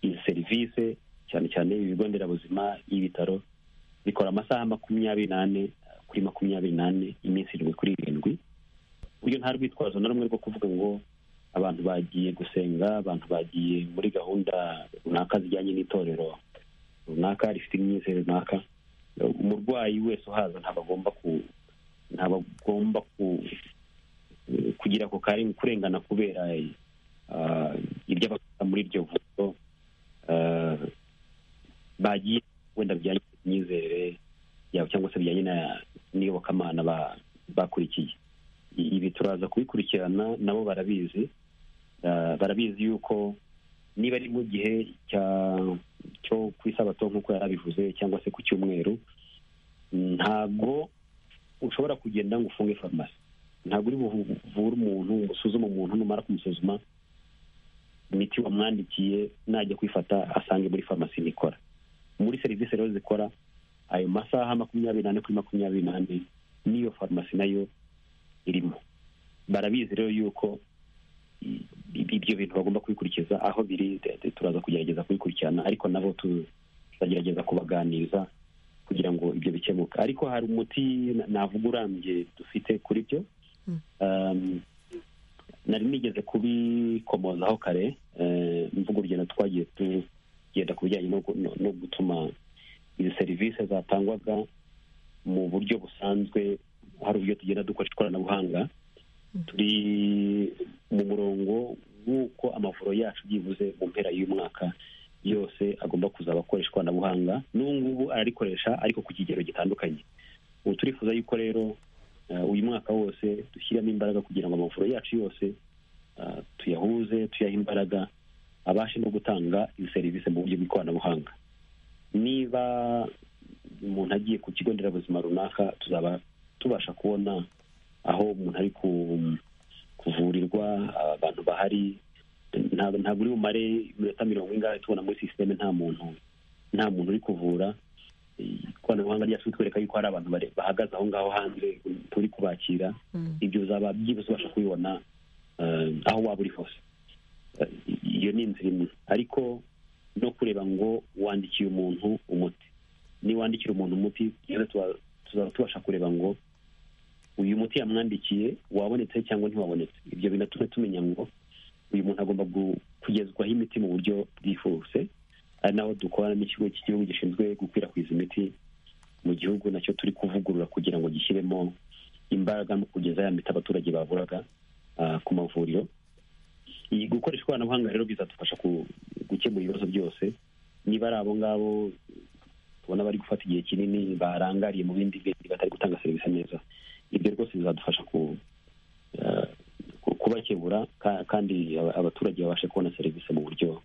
izi serivisi cyane cyane ibigo nderabuzima y'ibitaro bikora amasaha makumyabiri n'ane ah, kuri makumyabiri n'ane iminsi irindwi kuri irindwi uburyo nta rwitwazo na rumwe rwo kuvuga ngo abantu bagiye gusenga abantu bagiye muri gahunda runaka zijyanye n'itorero runaka rifite imyizere runaka umurwayi wese uhaza ntabwo agomba ku ntabwo agomba ku kugira ako kari mu kurengana kubera ah, ibyo abakora muri iryo vuriro ah, bagiye wenda bijyanye n'imyizerere yabo cyangwa se bijyanye na- n'iyobokamana ba- bakurikiye ibi turaza kubikurikirana nabo barabizi Ah, barabizi yuko niba ari mu gihe cya- cyo ku isabato nk'uko yari abivuze cyangwa se ku cyumweru ntabwo ushobora kugenda ngo ufunge farumasi ntabwo uri buvure umuntu ngo usuzume umuntu numara kumusuzuma imiti wamwandikiye najya kwifata asange muri farumasi nikora muri serivisi rero zikora ayo masaha makumyabiri n'ane kuri makumyabiri n'ane n'iyo farumasi nayo irimo barabizi rero yuko i- i- ibyo bintu bagomba kubikurikiza aho biri de- de- turaza kugerageza kubikurikirana ariko nabo tu- tuzagerageza kubaganiriza kugira ngo ibyo bikemuke ariko hari umuti na- navuga urambye dufite kuri byo Um, nari nigeze kubikomozaho kare eh, mvuga urugendo twagiye tugenda ku bijyanye no gu- no- no gutuma izi serivisi zatangwaga mu buryo busanzwe hari uburyo tugenda dukoresha ikoranabuhanga turi mu murongo w'uko amavuriro yacu byibuze mu mpera y'umwaka yose agomba kuzaba akoresha ikoranabuhanga n'ubu ngubu ararikoresha ariko ku kigero gitandukanye turifuza yuko rero eh, uyu mwaka wose dushyiramo imbaraga kugira ngo amavuriro yacu yose eh, tuyahuze tuyahe imbaraga abashe no gutanga iyi serivisi mu buryo bw'ikoranabuhanga niba umuntu agiye ku kigo nderabuzima runaka tuzaba tubasha kubona aho umuntu ari ku- kuvurirwa abantu bahari ntabwo ntabwo uri bumare iminota mirongo ingahe tubona muri sisiteme nta muntu nta muntu uri kuvura ikoranabuhanga ryacu twereka yuko hari abantu bare- bahagaze aho ngaho hanze turi kubakira ibyo uzaba byibuze ubasha kubibona eh, aho waba uri hose Eh, iyo ni inzira imwe ariko no kureba ngo wandikiye umuntu umuti niwandikira umuntu umuti rero tuba- tuzaba tubasha kureba ngo uyu muti yamwandikiye wabonetse cyangwa ntiwabonetse ibyo binatume tumenya ngo uyu muntu agomba gu- kugezwaho imiti mu buryo bwihuse ari naho dukorana n'ikigo cy'igihugu gishinzwe gukwirakwiza imiti mu gihugu nacyo turi kuvugurura kugira ngo gishyiremo imbaraga mu kugeza ya miti abaturage baburaga ah, ku mavuriro iyi gukoresha ikoranabuhanga rero bizadufasha ku- gukemura ibibazo byose niba ari abo ngabo tubona bari gufata igihe kinini barangariye mu bindi bintu batari gutanga serivisi neza ibyo rwose bizadufasha ku eh, ku- kubakebura ka- kandi aba- abaturage babashe kubona serivisi mu buryo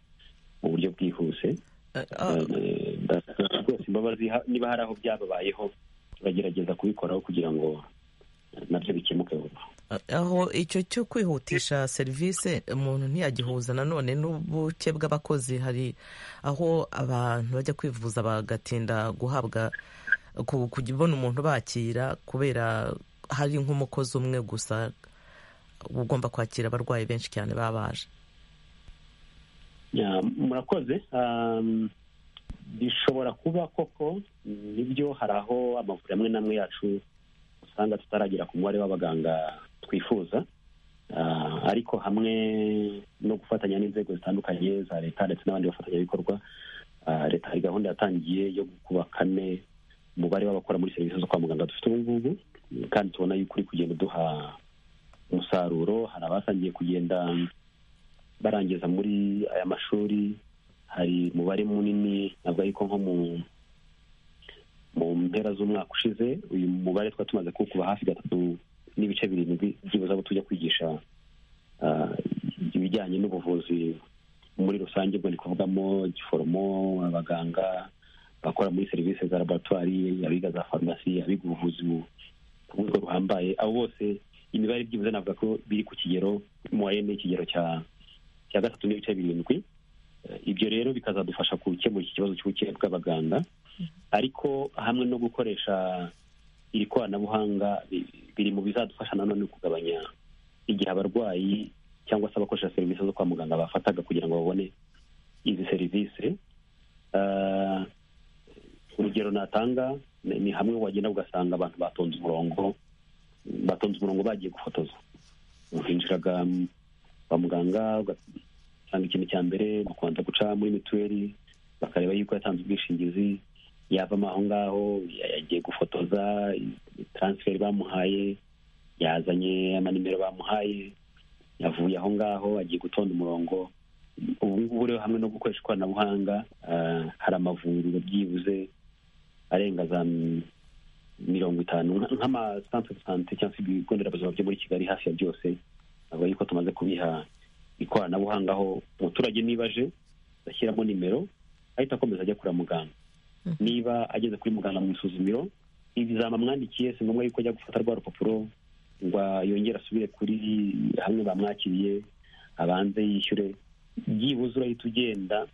mu buryo bwihuse Eh, ndasaba rwose imbabazi ha- niba hari aho byababayeho turagerageza kubikoraho kugira ngo eh, nabyo bikemuke vuba aho icyo cyo kwihutisha serivisi umuntu ntiyagihuza nanone n'ubuke bw'abakozi hari aho abantu bajya kwivuza bagatinda guhabwa ku- kubona umuntu bakira kubera hari nk'umukozi umwe gusa ugomba kwakira abarwayi benshi cyane baba baje Ya, murakoze Um, bishobora kuba koko nibyo hari aho amavuriro amwe n'amwe yacu usanga tutaragera ku mubare w'abaganga twifuza Ah, ariko hamwe no gufatanya n'inzego zitandukanye za leta ndetse n'abandi bafatanyabikorwa ah, leta hari gahunda yatangiye yo kuba kane umubare w'abakora muri serivisi zo kwa muganga dufite ubu ngubu kandi tubona yuko uri kugenda uduha umusaruro hari abatangiye kugenda barangiza muri aya mashuri hari umubare munini ntabwo ariko nko mu mu mpera z'umwaka ushize uyu mubare twari tumaze kuwukuba hafi gatatu n'ibice birindwi byibuze abo tujya kwigisha ah, ibijyanye n'ubuvuzi muri rusange ubwo ni kuvugamo giforomo abaganga bakora muri serivisi za laboratwari abiga za farumasi abiga ubuvuzi bu- ku rwego ruhambaye abo bose imibare byibuze navuga ko biri ku kigero mu wayene ikigero cya cya gatatu n'ibice birindwi Eh, ibyo rero bikazadufasha gukemura iki kibazo cy'ubukene bw'abaganga ariko hamwe no gukoresha iri koranabuhanga bi- biri mu bizadufasha nanone kugabanya igihe abarwayi cyangwa se abakoresha serivisi zo kwa muganga bafataga kugira ngo babone izi serivisi Eh, urugero natanga ni ni hamwe wagenda ugasanga abantu batonze umurongo batonze umurongo bagiye gufotoza hinjiraga mm, kwa muganga ugasanga ikintu cya mbere ni ukubanza guca muri mituweli bakareba yuko yatanze ubwishingizi yavamo aho ngaho ya- yagiye gufotoza i- transfer bamuhaye yazanye amanimero bamuhaye yavuye aho ngaho agiye gutonda umurongo ubu ngubu rero hamwe no gukoresha ikoranabuhanga ah, hari amavuriro byibuze arenga za m- mirongo itanu nka- nk'amasantere de sante cyangwa se ibigo nderabuzima byo muri kigali hafi ya byose ntabwo yuko tumaze kubiha ikoranabuhanga aho umuturage niba aje ashyiramo nimero ahita akomeza ajya kureba muganga niba ageze kuri muganga mu isuzumiro ibizama amwandikiye si ngombwa yuko ajya gufata rwa rupapuro ngo yongere asubire kuri hamwe bamwakiriye abanze yishyure byibuze urahita ugenda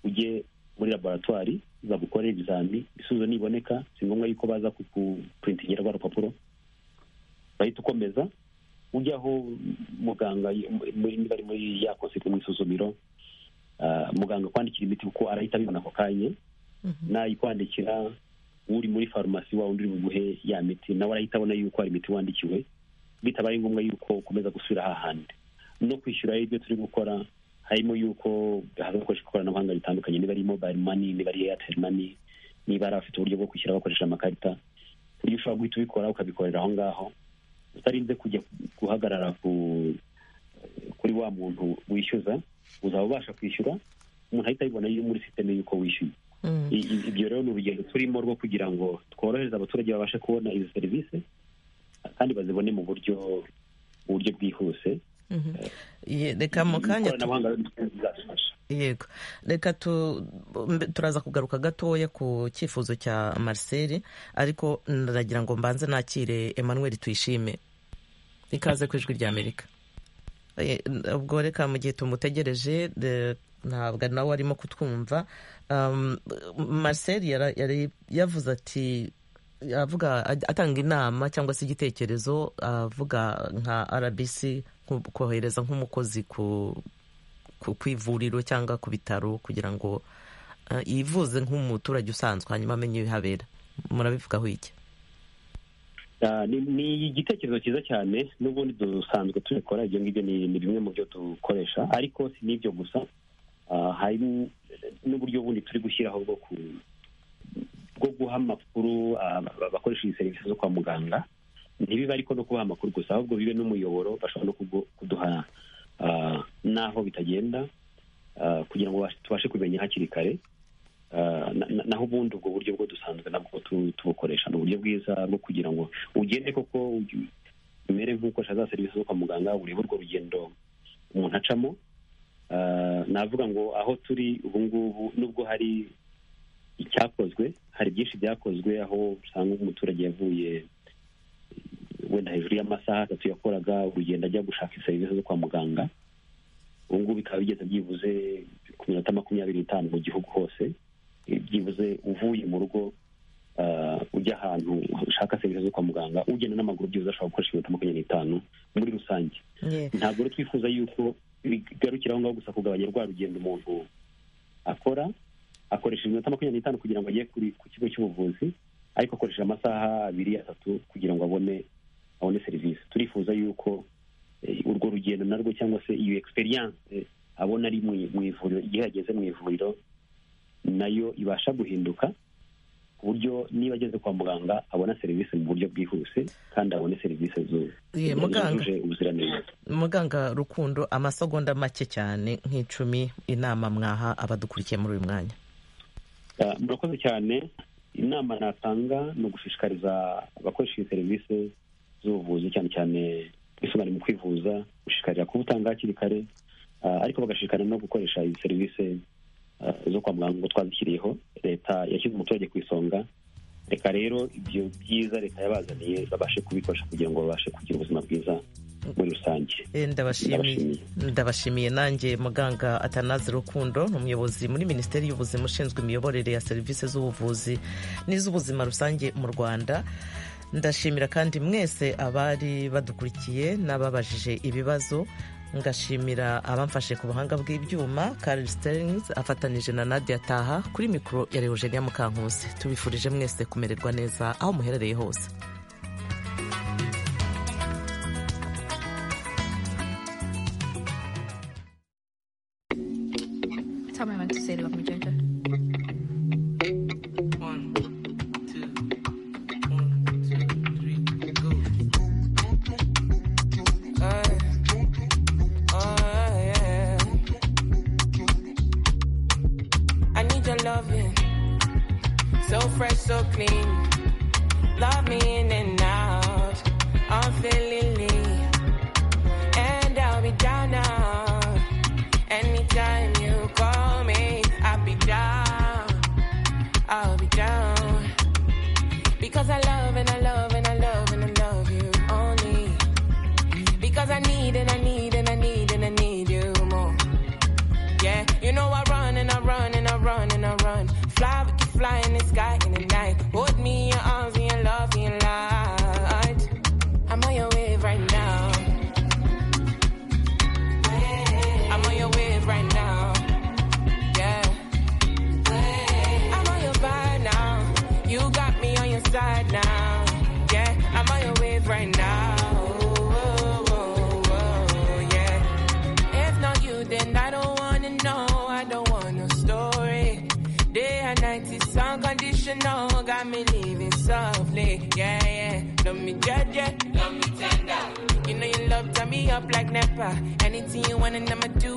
ujye muri laboratwari bagukorere ibizami ibisubizo niboneka si ngombwa yuko baza kukupurintingira rwa rupapuro urahita ukomeza ujya aho muganga y- muri niba ari muri ya konseti mu isuzumiro ah, muganga akwandikira imiti kuko arahita abibona ako kanya nayikwandikira uri muri farumasi wa undi uri buguhe ya miti nawe arahita abona yuko hari imiti wandikiwe bitabaye ngombwa yuko ukomeza gusubira hahandi no kwishyura ibyo turi gukora harimo yuko hazakoreshwa ikoranabuhanga ritandukanye niba ari mobile money niba ari airtel money niba ari abafite uburyo bwo kwishyura bakoresha amakarita iyo ushobora guhita ubikora ukabikorera aho ngaho utarinze kujya guhagarara ku kuri wa muntu wishyuza uzaba ubasha kwishyura umuntu ahita abibona iyo muri sisiteme y'uko wishyuye I- i- ibyo rero ni urugendo turimo rwo kugira ngo tworohereze abaturage babashe kubona izi serivisi kandi bazibone mu buryo mu buryo bwihuse Ye- reka mu kanya tu- ikoranabuhanga rero ni ryo rizadufasha yego reka tu- mbe- turaza kugaruka gatoya ku cyifuzo cya marcel ariko naragira ngo mbanze nakire emmanuel tuyishime ikaze ku ijwi ry'amerika Eh, ubwo reka mu gihe tumutegereje de- ntabwo nawe arimo kutwumva Um, marcel yara- yari yavuze ati avuga atanga inama cyangwa se igitekerezo avuga nka rbc nko- kohereza nk'umukozi ku ku ku ivuriro cyangwa ku bitaro kugira ngo eh, yivuze nk'umuturage usanzwe hanyuma amenye ibihabera murabivugaho iki Ah, ni- ni igitekerezo cyiza cyane n'ubundi dusanzwe tubikora ibyo ngibyo ni ni bimwe mu byo dukoresha ariko si n'ibyo gusa Ah, hari n- n'uburyo bundi turi gushyiraho bwo ku- bwo guha amakuru ah, aba- abakoresha iyi serivisi zo kwa muganga ntibibe ariko no kubaha amakuru gusa ahubwo bibe n'umuyoboro bashobora no kugu- kuduha ah, n'aho bitagenda ah, kugira ngo bashe- tubashe kubimenya hakiri kare Ah, na- na- naho ubundi ubwo buryo bwo dusanzwe nabwo tu- tubukoresha ni uburyo bwiza bwo kugira ngo ugende koko ugi- umere nk'ukoresha za serivisi zo kwa muganga urebe urwo rugendo umuntu acamo Ah, navuga ngo aho turi ubu ngubu nubwo hari icyakozwe hari byinshi byakozwe aho usanga umuturage yavuye wenda hejuru y'amasaha atatu yakoraga urugendo ajya gushaka serivisi zo kwa muganga ubu ngubu bikaba bigeze byibuze ku minota makumyabiri n'itanu mu gihugu hose Eh, byibuze uvuye mu rugo ah, ujya ahantu ushaka serivisi zo kwa muganga ugenda n'amaguru byibuze ashobora gukoresha iminota makumyabiri n'itanu muri rusange ntabwo rero twifuza yuko bigarukira aho ngaho gusa kugabanya rwa rugendo umuntu akora akoresha iminota makumyabiri n'itanu kugira ngo ajye kuri- ku kigo cy'ubuvuzi ariko akoresha amasaha abiri atatu kugira ngo abone abone serivisi turifuza yuko eh, urwo rugendo narwo cyangwa se iyo egisperiyanse abona ari mu mu ivuriro igihe ageze mu ivuriro nayo ibasha guhinduka ku buryo niba ageze kwa muganga abona serivisi mu buryo bwihuse kandi abone serivisi zu- Ye, muganga. zujuje ubuziranenge muganga rukundo amasegonda make cyane nk'icumi inama mwaha abadukurikiye muri uyu mwanya Ah, murakoze cyane inama natanga ni ugushishikariza abakoresha iyi serivisi z'ubuvuzi cyane cyane ubwisungane mu kwivuza gushishikarira kubutanga hakiri kare ah, ariko bagashishikarira no gukoresha izi serivisi ah, zo kwa muganga ngo twazishyiriyeho leta yashyize umuturage ku isonga reka rero ibyo byiza leta yabazaniye babashe kubikoresha kugira ngo babashe kugira ubuzima bwiza muri rusange Eh, ndabashimiye ndabashimiye nanjye muganga atanazi rukundo ni umuyobozi muri minisiteri y'ubuzima ushinzwe imiyoborere ya serivisi z'ubuvuzi n'iz'ubuzima rusange mu rwanda ndashimira kandi mwese abari badukurikiye n'ababajije ibibazo ngashimira abamfashe ku buhanga bw'ibyuma karel sterings afatanije na nadia taha kuri mikoro ya leogenia mukankusi tubifurije mwese kumererwa neza aho muherereye hose Tell me when to say love me, Ginger. I need your loving, so fresh, so clean. Love me in and out, unfeelingly, and I'll be down now. Anytime you call me, I'll be down. I'll be down because I love and I love and I love and I love you only. Because I need and I need and I need and I need you more. Yeah, you know I run and I run and I run and I run. Fly with you, fly in the sky in the night. Hold me in your arms in your love in your light. I'm on your wave right now. I'm on your wave right now. Yeah. I'm on your vibe now. You got me on your side now. Yeah, I'm on your wave right now. Oh, oh, oh, yeah. If not you, then I don't wanna know. I don't want no story. Day and night is unconditional. Got me living softly. Yeah, yeah. Love me judge, yeah. Love me tender. You know you love turn me up like Nepa. Anything you want and I'ma do